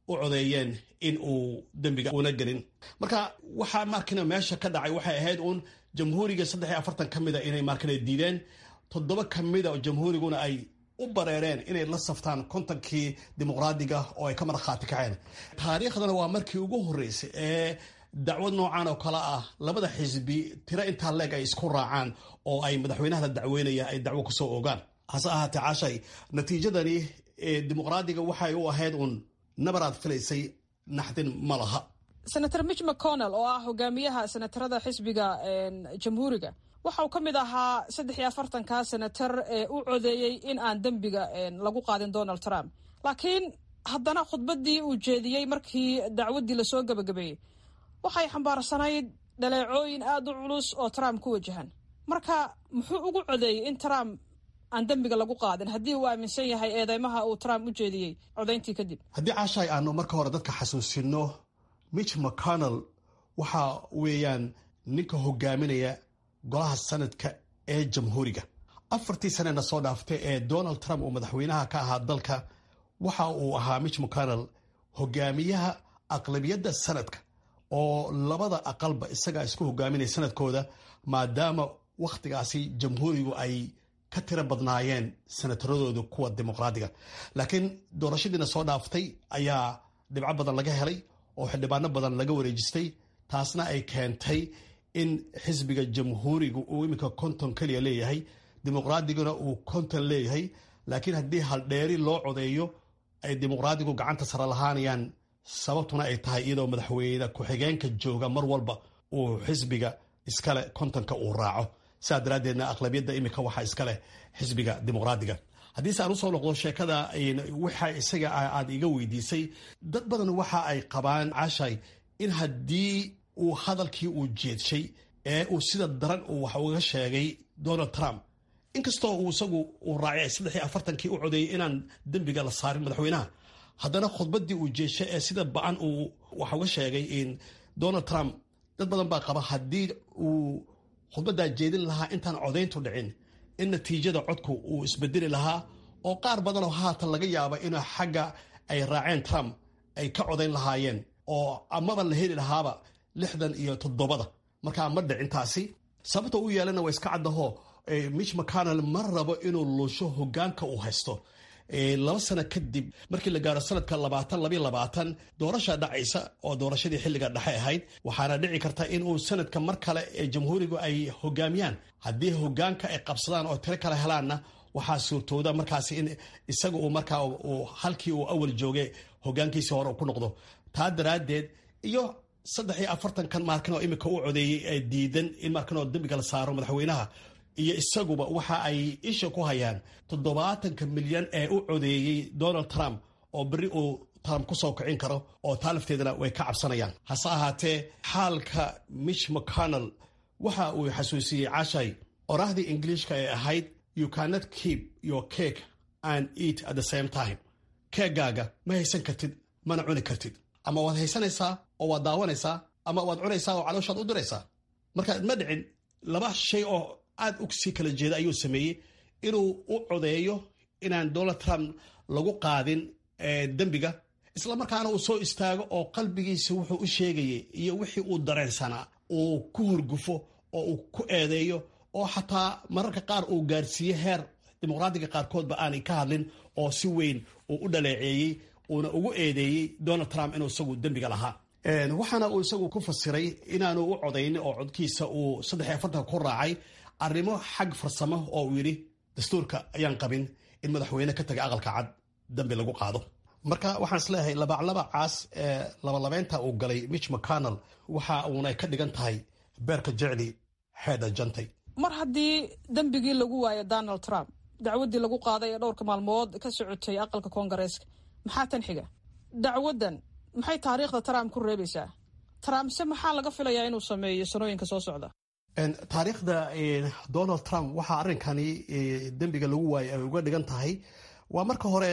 u codeeyeen in uu dembiga una gelin marka waxaa markina meesha ka dhacay waxay ahayd uun jamhuuriga saddex iyo afartan ka mida inay markina diideen toddoba ka mida oo jamhuuriguna ay u bareereen inay la saftaan kontonkii dimuqraadiga oo ay ka markhaati kaceen taariikhdana waa markii ugu horreysay ee dacwad noocan oo kale ah labada xisbi tiro intaa leeg ay isku raacaan oo ay madaxweynaha la dacweynaya ay dacwo kusoo ogaan hase ahaatee cashay natiijadani dimuqraadiga waxay u ahayd uun nabaraad filaysay naxdin ma laha senator mitch mcconnell oo ah hogaamiyaha senatarada xisbiga jamhuuriga waxa uu ka mid ahaa saddex iyo afartanka senatar ee u codeeyey in aan dembiga lagu qaadin donald trump laakiin haddana khudbaddii uu jeediyey markii dacwaddii lasoo gebagabeeyey waxay xambaarsanayd dhaleecooyin aada u culus oo trump ku wajahan marka muxuu ugu codeeyey in trump aan dembiga lagu qaadin haddii uu aaminsan yahay eedeymaha uu trump u jeediyey codayntii kadib haddii caashaay aanu marka hore dadka xasuusino mitch mcconnell waxa weeyaan ninka hogaaminaya golaha sanadka ee jamhuuriga afartii sanena soo dhaaftay ee donald trump uu madaxweynaha ka ahaa dalka waxa uu ahaa mitch mcconnell hogaamiyaha aqlabiyadda sanadka oo labada aqalba isagaa isku hogaaminaya sanadkooda maadaama wakhtigaasi jamhuurigu ay ka tiro badnaayeen senataradooda kuwa dimuqraadiga laakiin doorashadiina soo dhaaftay ayaa dhibco badan laga helay oo xildhibaano badan laga wareejistay taasna ay keentay in xisbiga jamhuuriga uu iminka konton keliya leeyahay dimuqraadiguna uu konton leeyahay laakiin haddii haldheeri loo codeeyo ay dimuqraadigu gacanta sare lahaanayaan sababtuna ay tahay iyadoo madaxweyne ku-xigeenka jooga mar walba uu xisbiga iskale kontonka uu raaco sidaa daraaddeedna aqlabiyadda iminka waxaa iskaleh xisbiga dimuqraadiga haddiise aan usoo noqdo sheekada waxa isaga aad iga weydiisay dad badan waxa ay qabaan cashay in haddii uu hadalkii uu jeedshay ee uu sida daran uu wax uga sheegay donald trump inkastoo uu isagu uu raacay saddex iyo afartankii u codeeyey inaan dembiga la saarin madaxweynaha haddana khudbaddii uu jeeshay ee sida ba-an uu wax uga sheegay in donald trump dad badan baa qaba haddii uu khudbaddaa jeedin lahaa intaan codayntu dhicin in natiijada codku uu isbedeli lahaa oo qaar badanoo haatan laga yaaba inuu xagga ay raaceen trump ay ka codayn lahaayeen oo amaba la heli lahaaba lixdan iyo toddobada markaa ma dhicintaasi sababta u yeelana waa iska caddaho mitch mcconnell ma rabo inuu luusho hogaanka uu haysto laba sano kadib markii la gaaro sanadka labaatan labayo labaatan doorasha dhacaysa oo doorashadii xilliga dhexe ahayd waxaana dhici karta inuu sanadka mar kale ee jamhuurigu ay hogaamiyaan haddii hogaanka ay qabsadaan oo tiro kale helaanna waxaa suurtooda markaasi in isaga uu markaa halkii uu awal joogay hogaankiisii hore ku noqdo taa daraaddeed iyo saddex iyo afartankan markan oo imika u codeeyey ee diidan in markan oo dembiga la saaro madaxweynaha iyo isaguba waxa ay isha ku hayaan toddobaatanka milyan ee u codeeyey donald trump oo berri uu trump ku soo kicin karo oo taa lafteedana way ka cabsanayaan hase ahaatee xaalka mitch mcconnell waxa uu xasuusiyey cashay oraahdii ingiliishka ee ahayd you cannot keep your cake and eat at the same time keegaaga ma haysan kartid mana cuni kartid ama waad haysanaysaa oo waad daawanaysaa ama waad cunaysaa oo calooshaad u diraysaa marka ma dhicin laba shay oo aad u sii kala jeeda ayuu sameeyey inuu u codeeyo inaan donald trump lagu qaadin dembiga islamarkaana uu soo istaago oo qalbigiisa wuxuu u sheegayay iyo wixii uu dareensanaa uu ku horgufo oo uu ku eedeeyo oo xataa mararka qaar uu gaarsiiye heer dimuqraadiga qaarkoodba aanay ka hadlin oo si weyn uu u dhaleeceeyey uuna ugu eedeeyey donald trump inuu isagu dembiga lahaa waxaana uu isagu ku fasiray inaanu u codaynin oo codkiisa uu saddex iyo afartanka ku raacay arrimo xag farsamo oo uu yidhi dastuurka ayaan qabin in madaxweyne ka taga aqalka cad dambi lagu qaado marka waxaan isleeyahay labaclabacaas ee labalabeynta uu galay mitch mcconnell waxa uunay ka dhigan tahay beerka jecli xeedha jantay mar haddii dembigii lagu waayo donald trump dacwaddii lagu qaaday ee dhowrka maalmood ka socotay aqalka koongareeska maxaa tan xiga dacwaddan maxay taariikhda trump ku reebaysaa trump se maxaa laga filayaa inuu sameeyo sanooyinka soo socda taariikhda donald trump waxaa arrinkani dembiga lagu waayay ay uga dhigan tahay waa marka hore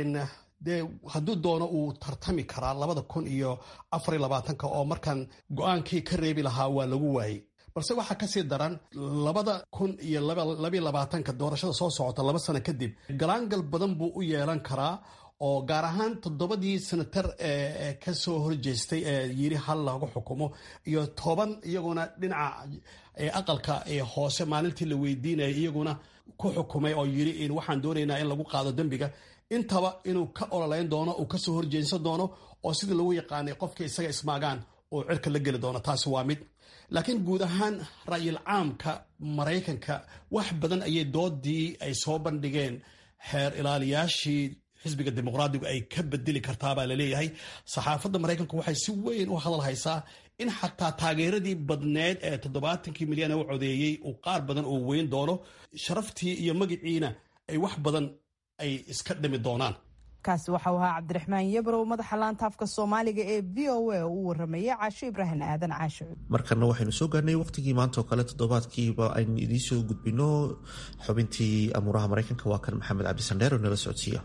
dee hadduu doono uu tartami karaa labada kun iyo afar iyo labaatanka oo markan go-aankii ka reebi lahaa waa lagu waayey balse waxaa kasii daran labada kun iyo labayo labaatanka doorashada soo socota laba sano kadib galaangal badan buu u yeelan karaa oo gaar ahaan toddobadii senatar ee ka soo horjeestay ee yiri hal lagu xukumo iyo toban iyaguna dhinaca aqalka hoose maalintii la weydiinaya iyaguna ku xukumay oo yiri waxaan doonaynaa in lagu qaado dembiga intaba inuu ka ololeyn doono uu kasoo horjeensan doono oo sidii lagu yaqaanay qofka isaga ismaagaan oo cirka la geli doono taasi waa mid laakiin guud ahaan ra'yil caamka maraykanka wax badan ayay doodii ay soo bandhigeen xeer ilaaliyaashii xisbiga dimuqraadigu ay ka bedeli kartaabaa laleeyahay saxaafadda maraykanku waxay si weyn u hadal haysaa in xataa taageeradii badneed ee toddobaatankii milyan ee u codeeyey uu qaar badan oo weyn doono sharaftii iyo magiciina ay wax badan ay iska dhimi doonaan kaasi waxau ahaa cabdiraxmaan yabrow madaxa laanta afka soomaaliga ee v o a oo u waramayay caasho ibraahim aadan caasho markana waxaynu soo gaarnay waqtigii maanta oo kale toddobaadkiiba aynu idiin soo gudbino xubintii amuuraha maraykanka waa kan maxamed cabdisandheer oo nala socodsiiya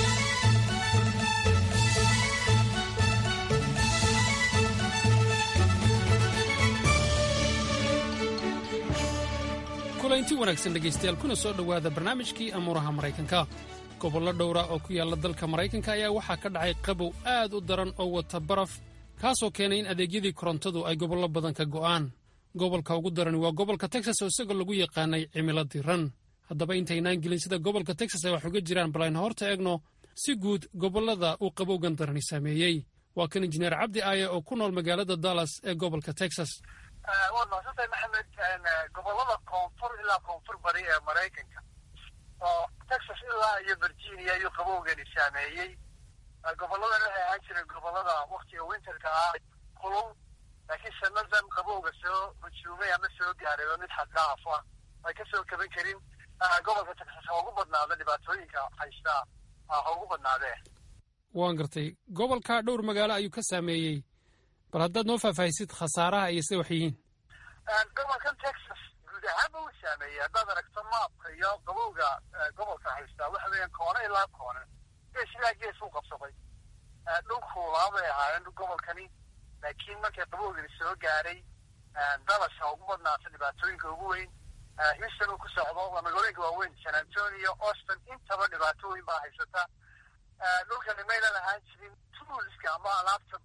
kulanti wanaagsan dhegaystayaal kuna soo dhowaada barnaamijkii amuuraha maraykanka gobollo dhowra oo ku yaalla dalka maraykanka ayaa waxaa ka dhacay qabow aad u daran oo wata baraf kaasoo keenay in adeegyadii korontadu ay gobollo badan ka go'aan gobolka ugu darani waa gobolka texas oo isagoo lagu yaqaanay cimilo diran haddaba intaynaan gelin sida gobolka texas ay wax uga jiraan bal aynu horta eegno si guud gobollada uu qabowgan darani saameeyey waa kan injineer cabdi aaye oo ku nool magaalada dallas ee gobolka texas waad mahadsantahay maxamed gobolada koonfur ilaa koonfur bari ee maraykanka oo texas ilaa iyo virginia iyo qabowgani saameeyey gobolladan waxay ahaan jireen gobollada waktiga winterka ah kulul laakiin sanadan qabowga soo hujuumay ama soo gaaray waa mid xaddaaf ah ay ka soo kaban karin gobolka texas ha ugu badnaada dhibaatooyinka haystaa ha ugu badnaadee waan gartay gobolka dhowr magaalo ayuu ka saameeyey bal haddaad noo faahfaahisid khasaaraha iyo sida wax yihiin gobolkan texas guud ahaanba uu saameeyey haddaad aragto maapka iyo qabowga gobolka haystaa waxa weeyaan koone ilaa koone gees ilaa gees u qabsaday dhulku laabay ahaayeen gobolkani laakiin markay qabowgani soo gaaray dalas ha ugu badnaata dhibaatooyinka ugu weyn houston uu ku socdo waa magaalooyinka waaweyn san antonio austin intaba dhibaato weyn baa haysata dhulkani maynan ahaan jirin toolska ama alaabta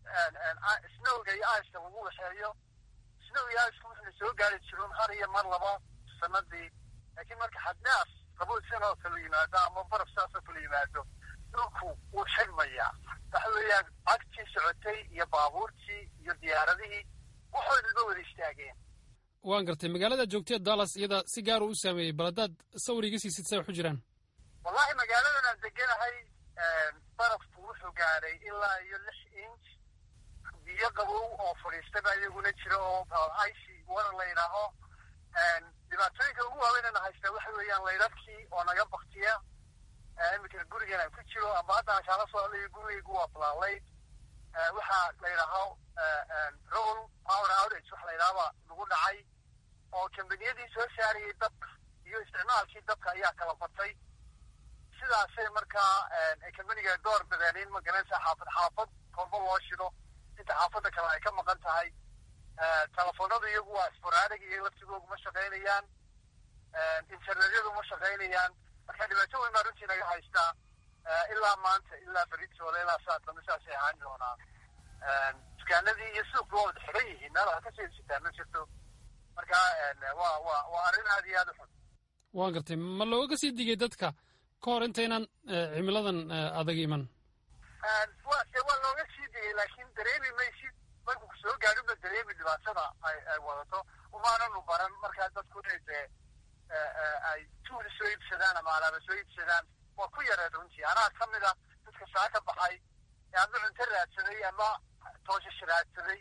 snowga iyo iceka lagu waxeeyo snow iyo iceka wuxuna soo gaari jiroon har iyo mar laba sanadii laakiin marka xadnaaf qabow sanoo kala yimaado ama baraf saasoo kala yimaado dhulku wuu xidhmayaa waxa weeyaan cagtii socotay iyo baabuurtii iyo diyaaradihii waxoodaba wada istaageen waan gartay magaalada joogtee dallas iyada si gaar uu u saameeyey bal haddaad sawir iga siisid say wax u jiraan wallahi magaaladan aan deganahay barafku wuxuu gaaray ilaa iyo lix inch biyo qabow oo fadhiistaba iyaguna jira oo icy water la yidhaaho dhibaatooyinka ugu waaweynana haystaa waxa weeyaan laydadkii oo naga baktiya iminka gurigan aan ku jiro ama hadda aan kaala socdayo gurigaygu waa flaalayd waxaa la yidhaaho roll power outage waxa la yidhahaba lagu dhacay oo kambaniyadii soo saarayay dabka iyo isticmaalkii dabka ayaa kala batay sidaasay markaa kambaniga door bideen in magaranaysa xaafad xaafad kolba loo shido inta xaafadda kale ay ka maqan tahay telefoonadu iyagu waa sporaadig iyo laftigoogu ma shaqaynayaan internetyadu ma shaqaynayaan marka dhibaato weyn baa runtii naga haystaa ilaa maanta ilaa beritoole ilaa saa dambe saasay ahaan doonaa dukaanadii iyo suuqi waa wada xiran yihiin meel wax kasii sitaa ma jirto marka waa waa waa arrin aad iyo aad u xun waan gartay ma looga sii digay dadka ka hor intaynan cimiladan adag iman wa waa looga sii digay laakiin dareemi maysid markuu ku soo gaadhin ba dareemi dhibaatada ay ay wadato umaananu baran markaa dadku inay dee ay tuuli soo iibsadaan ama alaaba soo iibsadaan waa ku yareed runtii anaa ka mid a dadka saa ka baxay ama cunto raadsaday ama tooshash raadsaday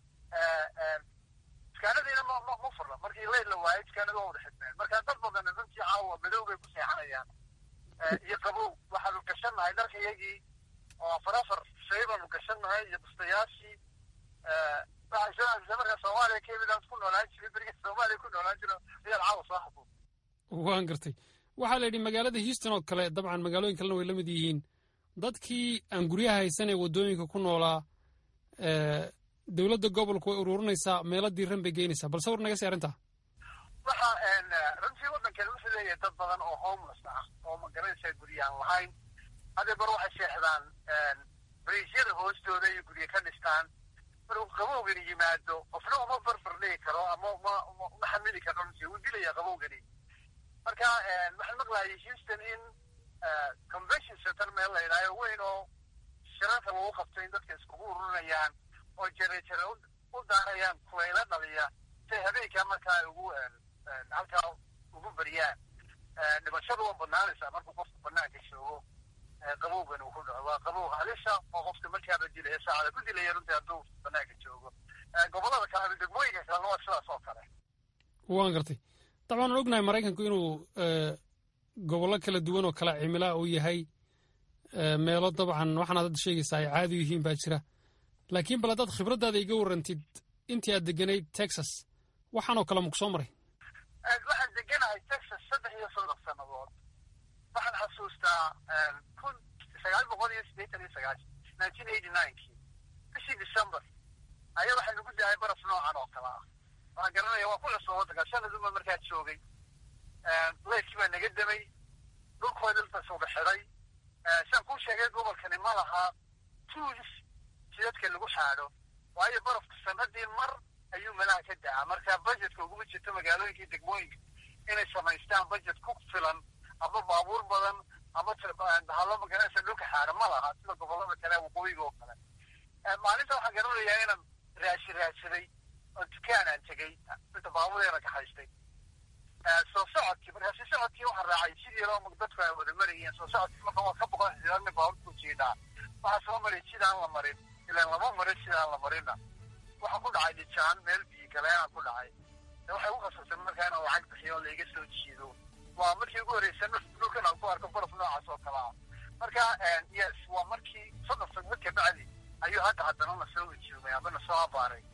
dukaanadiina ma ma ma furna markii leyl la waayay dukaanada waa wada xidmeen marka dad badan runtii caawa madow bay ku seexanayaan iyo qabow waxaanu gashannahay dharka iyagii oo afar afar shay baanu gashannahay iyo bustayaashii waxay soo aadisay marka soomaaliya kemiland ku noolaan jiray beriga soomaaliya ku noolaan jiro ayaad caawa soo xasuus waan gartay waxaa la yidhi magaalada houston oo kale dabcan magaalooyin kalena way la mid yihiin dadkii aan guryaha haysan ee waddooyinka ku noolaa dowladda gobolku way ururinaysaa meelo diiran bay geynaysaa bal sawir naga sii arrintaa waxa runtii waddankeeda wuxuu leeyahay dad badan oo homeless ah oo magaranaysaa guryahan lahayn hadda bar waxay seexdaan bariisyada hoostooda iyo guryo ka dhistaan markuu qabowgani yimaado qofna uma barbar dhigi karo ama ma ma xamili karo runtii wuu dilaya qabowgani marka waxaan maqlayay houston in convention center meel la yidhaayo weyn oo shirarka lagu qabto in dadka iskugu ururinayaan oo jere jere u daarayaan kulayla dhaliya say habeenkaa markaa ay ugu halkaa ugu bariyaan dhimashadu waa banaanaysaa markuu qofku banaanka joogo qabowgan uu ku dhaco waa qabow halisa oo qofka markaaba dilaya saacada ku dilaya runtii hadduu banaanka joogo gobollada kale degmooyinka kalena waa sidaas oo kale waan gartay dabcan waan ognahay maraykanku inuu gobollo kala duwan oo kala cimilaa uu yahay meelo dabcan waxaanaad hadda sheegaysaa ay caadi yihiin baa jira laakiin bal haddaad khibraddaada iga warrantid intii aad deganayd texas waxaanoo kale maku soo maray waxaan deganahay texas saddex iyo soddon sannadood waxaan xasuustaa kun sagaal boqol iyo siddeetan iyo sagaashan nineteen eighty ninekii bishii december ayaa waxaa nagu dahay baraf noocan oo kale ah waxaan garanaya waa ku cusub waddanka sanaduma markaa joogay leydkii baa naga damay dhulkooda dhulkaas uga xidhay saan kuu sheegay gobolkani ma laha tools jidadka lagu xaadho waayo barafka sanadii mar ayuu malaha ka dacaa marka budgetka uguma jirto magaalooyinka degmooyinka inay samaystaan budget ku filan ama baabuur badan ama bahalo magaranaysa dhulka xaadho ma laha sida gobollada kale waqooyiga oo kale maalinta waxaan garanayaa inaan raashi raadsaday oo dukaan aan tegey inta baabureena ka haystay soo socodkii markaasi socodkii waxaan raacay sidii loo dadku ay wada marayeen soo socodkii marka waa ka boqon xidhaadna baaburku jiidhaa waxaa soo maray sidaan la marin ilaan lama marin sidaan la marinna waxaa ku dhacay dhijaan meel biyo galeenaa ku dhacay waxay u khasabtay markaa inaan lacag bixiyo oo laiga soo jiido waa markii ugu horreysa dhulkan aan ku arko baraf noocaas oo kale ah marka yes waa markii soddon sanad ka bacdi ayuu hadda haddana na soo wajoogay ama na soo abaaray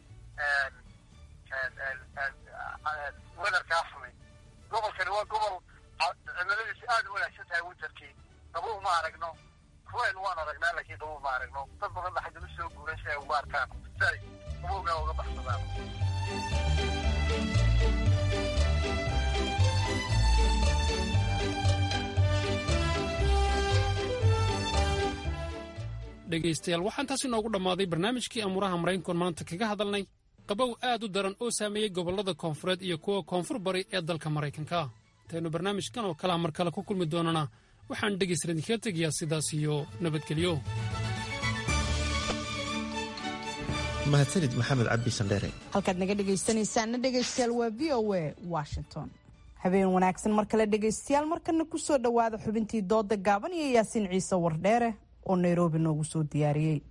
wedarkaa xumay gobolkani waa gobol cimiladiisu aad u wanaagsan tahay winterkii qabow ma aragno kulayl waan aragnaa laakiin qabow ma aragno dad badan ba xaggana soo guuray si ay uga arkaan si ay qabowgaa uga baxsadaan dhegaystayaal waxaan taasi noogu dhammaaday barnaamijkii amuuraha maraykankoon maanta kaga hadalnay qabow aad u daran oo saameeyey gobollada koonfureed iyo kuwa koonfur bari ee dalka maraykanka intaynu barnaamijkan oo kalea mar kale ku kulmi doonana waxaan dhegaysta idinkaga tegayaa sidaas iyo nabadgelyo mahadsanid maxamed cabdi sandheere halkaad naga dhegaysanaysaana dhegaystayaal waa v o a washington habeen wanaagsan mar kale dhegaystayaal markana ku soo dhowaada xubintii dooda gaaban iyo yaasiin ciise wardheere oo nairobi noogu soo diyaariyey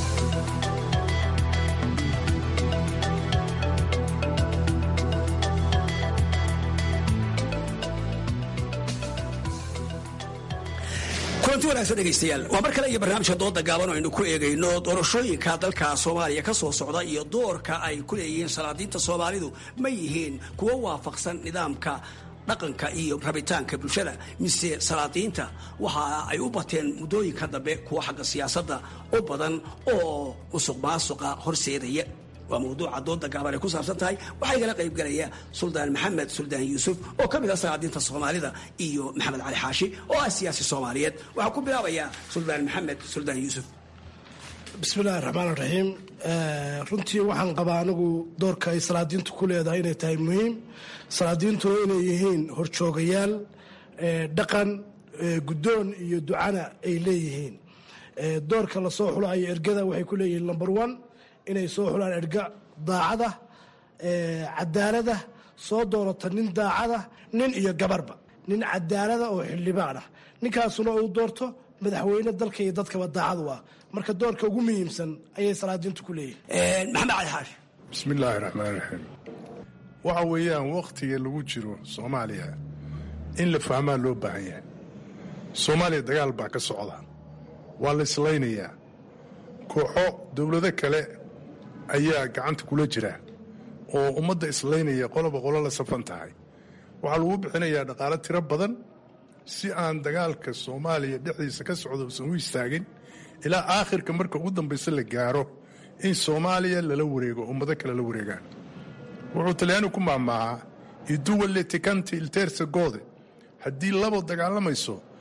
kulanti wanaagsan dhegaystayaal waa mar kale iyo barnaamijka dooda gaaban oo aynu ku eegayno doorashooyinka dalka soomaaliya ka soo socda iyo doorka ay ku leeyihiin salaadiinta soomaalidu ma yihiin kuwo waafaqsan nidaamka dhaqanka iyo rabitaanka bulshada mise salaadiinta waxa ay u bateen muddooyinka dambe kuwa xagga siyaasadda u badan oo musuq maasuqa horseedaya waa mawduuca dooda gaaban ay ku saabsan tahay waxaa igala qayb galaya suldaan maxamed suldaan yuusuf oo ka mid ah salaadiinta soomaalida iyo maxamed cali xaashi oo ah siyaasi soomaaliyeed waxaa ku bilaabayaa suldaan maxamed suldaan yuusuf bismillahi raxmaan raxiim runtii waxaan qabaa anigu doorka ay salaadiintu ku leedahay inay tahay muhiim salaadiintuna inay yihiin horjoogayaal dhaqan guddoon iyo ducana ay leeyihiin doorka lasoo xulayo ergada waxay ku leeyihiin number one inay soo xulaan erga daacada cadaalada soo doorata nin daacada nin iyo gabarba nin cadaalada oo xildhibaan ah ninkaasuna uu doorto madaxweyne dalka iyo dadkaba daacadu ah marka doorka ugu muhiimsan ayay salaadiintu ku leeyihiin maxamed cali xaashi bismillaahi raxmaan raxiim waxa weeyaan wakhtiga lagu jiro soomaaliya in la fahmaa loo baahan yahay soomaaliya dagaal baa ka socda waa la islaynayaa kooxo dowlado kale ayaa gacanta kula jira oo ummadda islaynaya qoloba qolo la safan tahay waxaa lagu bixinayaa dhaqaalo tiro badan si aan dagaalka soomaaliya dhexdiisa ka socda usan u istaagin ilaa aakhirka marka ugu dambaysa la gaaro in soomaaliya lala wareego ummado kale la wareegaan wuxuu talyaani ku maamaahaa iduwalle tikanti ilteersa goode haddii labo dagaalamayso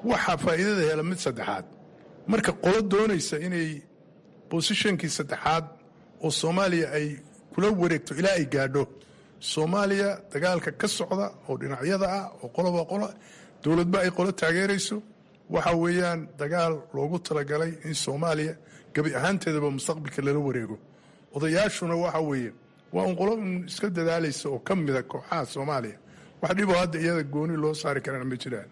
waxaa faa'iidada hela mid saddexaad marka qolo doonaysa inay bosishonkii saddexaad oo soomaaliya ay kula wareegto ilaa ay gaadho soomaaliya dagaalka ka socda oo dhinacyada ah oo qoloba qolo dowladba ay qolo taageerayso waxa weeyaan dagaal loogu talagalay in soomaaliya gebi ahaanteedaba mustaqbalka lala wareego odayaashuna waxa weeye waa un qolo un iska dadaalaysa oo ka mida kooxaha soomaaliya wax dhiboo hadda iyada gooni loo saari karana ma jiraan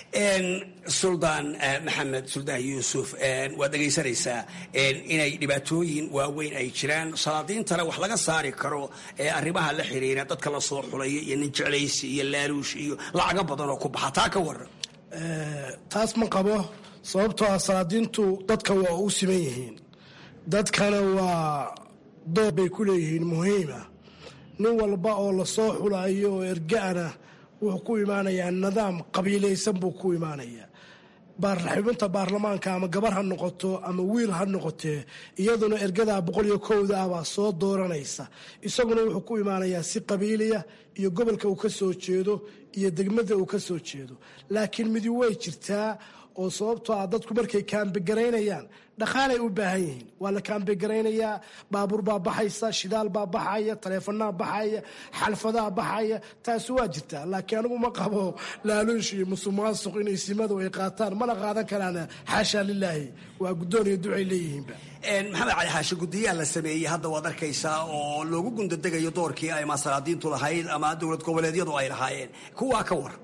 suldaan maxamed suldaan yuusuf waad dhegaysanaysaa inay dhibaatooyin waaweyn ay jiraan salaadiintana wax laga saari karo arrimaha la xiriira dadka la soo xulaya iyo nin jeclaysi iyo laaluush iyo lacago badan oo ku baxa taa ka waran taas ma qabo sababtoo ah salaadiintu dadka waa u siman yihiin dadkana waa door bay ku leeyihiin muhiima nin walba oo lasoo xulayo oo erga-ana wuxuu ku imaanayaa nidaam qabiilaysan buu ku imaanayaa xubinta baarlamaanka ama gabar ha noqoto ama wiil ha noqotee iyaduna ergadaa boqol iyo kowda ah baa soo dooranaysa isaguna wuxuu ku imaanayaa si qabiiliya iyo gobolka uu ka soo jeedo iyo degmada uu ka soo jeedo laakiin midi way jirtaa oo sababtoo ah dadku markay kaambigaraynayaan dhaqaalay u baahan yihiin waa la kaambigaraynaya baabuur baa baxaysa shidaal baa baxaya taleefanaa baxaya xalfadaa baxaya taasi waa jirtaa laakiin anigu ma qabo laaluush iyo musuqmaasuq inay simadu ay qaataan mana qaadan karaan xaasha lilaahi waa guddoon iyo ducay leeyihiinba maxamed cali xaashi guddiyaha la sameeyey hadda waad arkaysaa oo loogu gundadegayo doorkii ay masalaadiintu lahayd ama dowlad goboleedyadu ay lahaayeen kuwaa ka war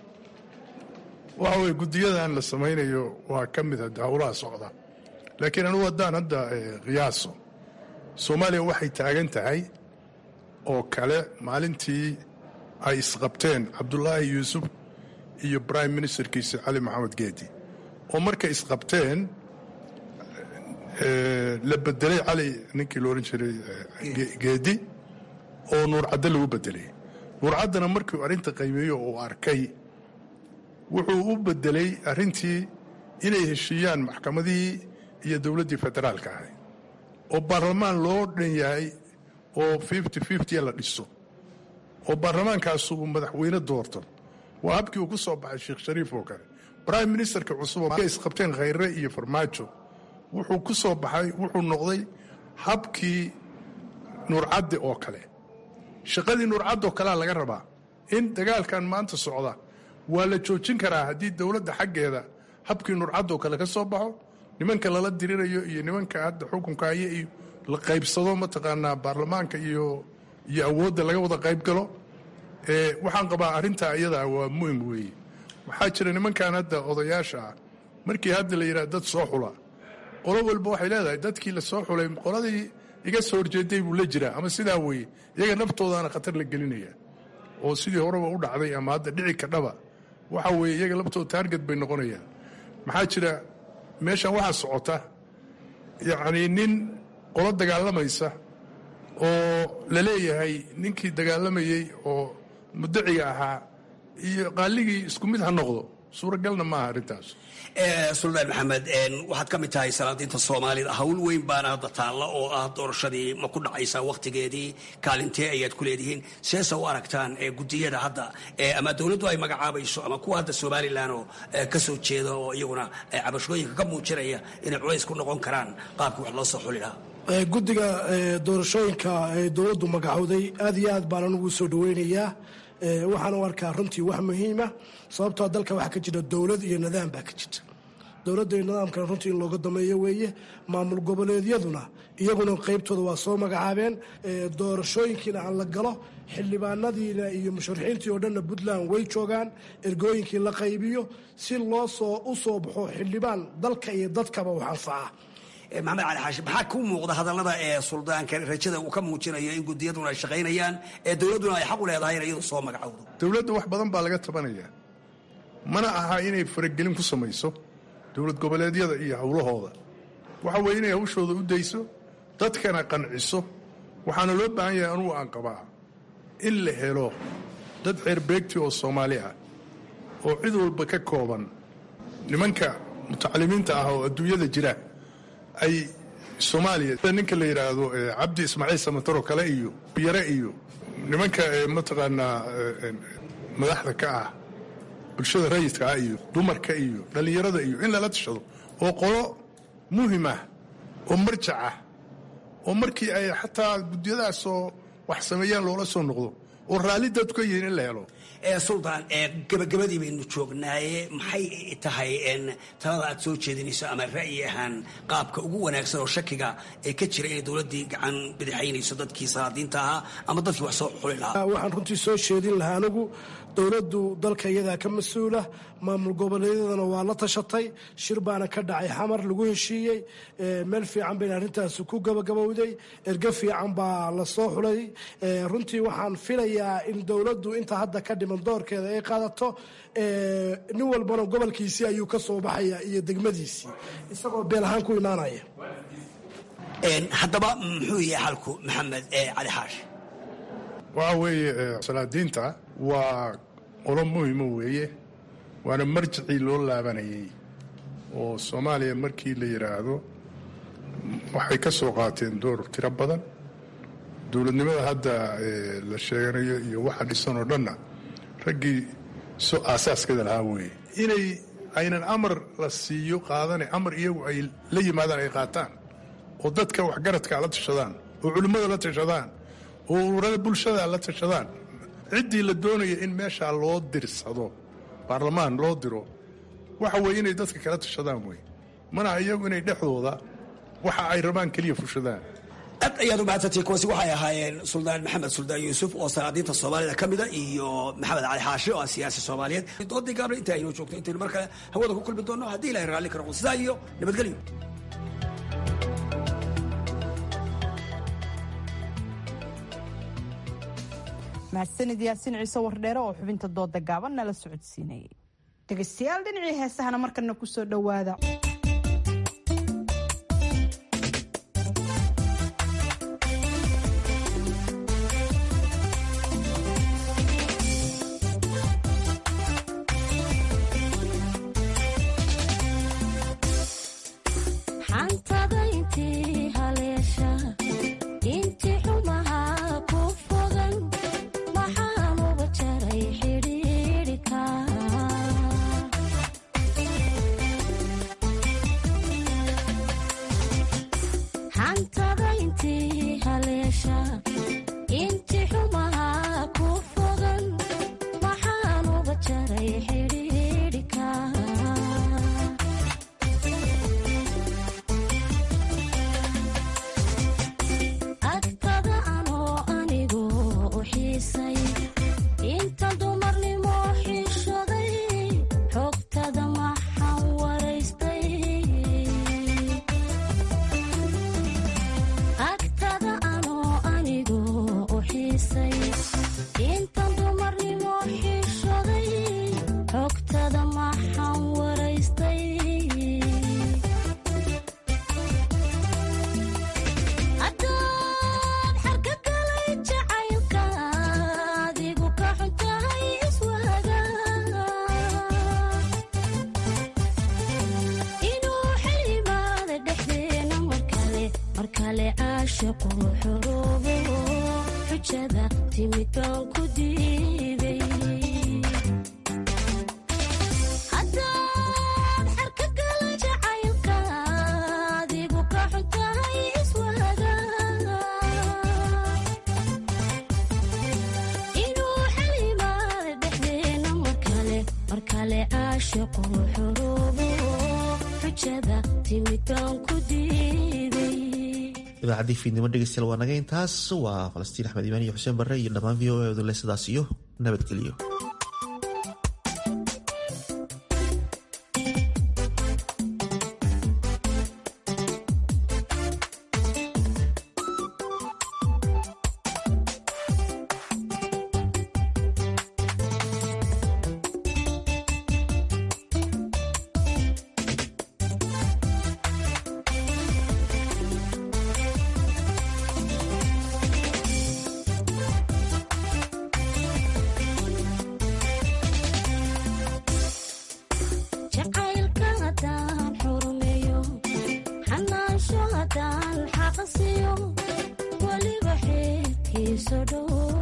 waxa weye guddiyadan la samaynayo waa ka mid hadda howlaha socda laakiin anugu haddaan hadda qiyaaso soomaaliya waxay taagan tahay oo kale maalintii ay isqabteen cabdulaahi yuusuf iyo brime ministerkiisa cali maxamed geedi oo markay isqabteen la bedelay cali ninkii lo odhan jiray geedi oo nuurcaddo lagu bedelay nuurcaddana markuu arrinta qiimeeyo uu arkay wuxuu u bedelay arrintii inay heshiiyaan maxkamadihii iyo dowladdii federaalka ahay oo baarlamaan loo dhan yahay oo fifty fiftya la dhiso oo baarlamaankaasu uu madaxweyne doorto waa habkii uu ku soo baxay sheekh shariif oo kale brime ministerka cusub oo isqabteen khayre iyo farmaajo wuxuu ku soo baxay wuxuu noqday habkii nuurcaddi oo kale shaqadii nuurcaddi oo kalea laga rabaa in dagaalkan maanta socda waa la joojin karaa haddii dowladda xaggeeda habkii nuurcadoo kale ka soo baxo nimanka lala dirirayo iyo nimanka hadda xukunka haya iyo la qaybsado mataqaanaa baarlamaanka iyo iyo awoodda laga wada qayb galo waxaan qabaa arrintaa iyadaa waa muhim weeye waxaa jira nimankan hadda odayaasha ah markii hadda la yidhaha dad soo xula qolo walba waxay leedahay dadkii la soo xulay qoladii iga soo horjeeday buu la jiraa ama sidaa weeye iyaga naftoodaana khatar la gelinaya oo sidii horeba u dhacday ama hadda dhici kadhaba waxa weeye iyaga laftooda taarget bay noqonayaan maxaa jira meeshan waxaa socota yacnii nin qolo dagaalamaysa oo la leeyahay ninkii dagaalamayey oo mudaciga ahaa iyo qaaligii isku mid ha noqdo suuragalna maaha arrintaas suldaan maxamed waxaad ka mid tahay salaadiinta soomaalida hawl weyn baana hadda taalla oo ah doorashadii ma ku dhacaysaa wakhtigeedii kaalintee ayaad ku leedihiin seesa u aragtaan gudiyada hadda ama dowladdu ay magacaabayso ama kuwa hadda somalilan oo ka soo jeeda oo iyaguna cabashooyinka ka muujinaya inay culays ku noqon karaan qaabkii wax loo soo xuli lahaa guddiga doorashooyinka ee dowladdu magacowday aad iyo aad baan anugu soo dhaweynayaa waxaan u arkaa runtii wax muhiima sababtoo dalka waxaa ka jira dowlad iyo nidaam baa ka jirta dowladda iyo nidaamkana runtii in looga dameeyo weeye maamul goboleedyaduna iyaguna qeybtooda waa soo magacaabeen doorashooyinkiina aan la galo xildhibaanadiina iyo musharaxiintii oo dhanna puntland way joogaan ergooyinkii la qaybiyo si loo soo u soo baxo xildhibaan dalka iyo dadkaba wax anfaca maxamed cali xaashi maxaa ku muuqda hadallada ee suldaanka rajada uu ka muujinayo in gudiyaduna ay shaqaynayaan ee dowladduna ay xaq u leedahay in iyadu soo magacowdo dowladda wax badan baa laga tabanayaa mana aha inay faragelin ku samayso dowlad goboleedyada iyo howlahooda waxa weeye inay hawshooda u dayso dadkana qanciso waxaana loo baahan yahay anugu aan qabaa in la helo dad xeerbeegti oo soomaali ah oo cid walba ka kooban nimanka mutacalimiinta ah oo adduunyada jira ay soomaaliya ninka la yidhaahdo cabdi ismaaciil samataro kale iyo biyare iyo nimanka mataqaanaa madaxda ka ah bulshada rayidka ah iyo dumarka iyo dhallinyarada iyo in lala tashado oo qolo muhim ah oo marjac ah oo markii ay xataa guddiyadaasoo wax sameeyaan loola soo noqdo oo raalli dadku ka yihiin in la helo suldaan gabagabadii baynu joognaaye maxay tahay talada aad soo jeedinayso ama ra'yi ahaan qaabka ugu wanaagsan oo shakiga ee ka jira inay dowladdii gacan bidixaynayso dadkii salaadiinta ahaa ama dadkii wax soo xuli lahaa waxaan runtii soo jeedin lahaa anigu dowladdu dalka iyadaa ka mas-uula maamul goboleedyadana waa la tashatay shir baana ka dhacay xamar lagu heshiiyey meel fiican bayna arrintaasi ku gabagabowday erge fiican baa la soo xulay runtii waxaan filayaa in dowladdu inta hadda ka dhiman doorkeeda ay qaadato nin walbana gobolkiisii ayuu ka soo baxaya iyo degmadiisii isagoo beel ahaan ku imaanaya haddaba muxuu yahay xalku maxamed cali xaash waxa weeye salaadiinta waa qolo muhima weeye waana marjicii loo laabanayay oo soomaaliya markii la yidhaahdo waxay ka soo qaateen door tiro badan dowladnimada hadda la sheeganayo iyo waxa dhisan oo dhanna raggii so aasaaskeeda lahaa weeye inay aynan amar la siiyo qaadane amar iyagu ay la yimaadaan ay qaataan oo dadka waxgaradka la tashadaan oo culimmada la tashadaan oo ururada bulshada la tashadaan ciddii la doonaya in meeshaa loo dirsado baarlamaan loo diro waxa weeye inay dadka kala tashadaan wey mana iyagu inay dhexdooda waxa ay rabaan keliya fushadaan aad ayaad u mahadsantihiin kuwaasi waxay ahaayeen suldaan maxamed suldaan yuusuf oo salaadiinta soomaalida ka mida iyo maxamed cali xaashi oo ah siyaasi soomaaliyeed doodii gaabna inta aynoo joogto intaynu mar kale hawada ku kulmi doonno haddii ilahay raalli ka noqdo sidaa iyo nabadgelyo mahadsanid yaasiin ciise wardheere oo xubinta dooda gaaban nala socodsiinayay dhegaystayaal dhinacii heesahana markana kusoo dhowaada idaacadii fiidnimo dhegeystayaal waa naga intaas waa falastiin axmed imaan iyo xuseen barre iyo dhammaan v o e odole sidaas iyo nabadgelyo waliba xeerkiisa dhow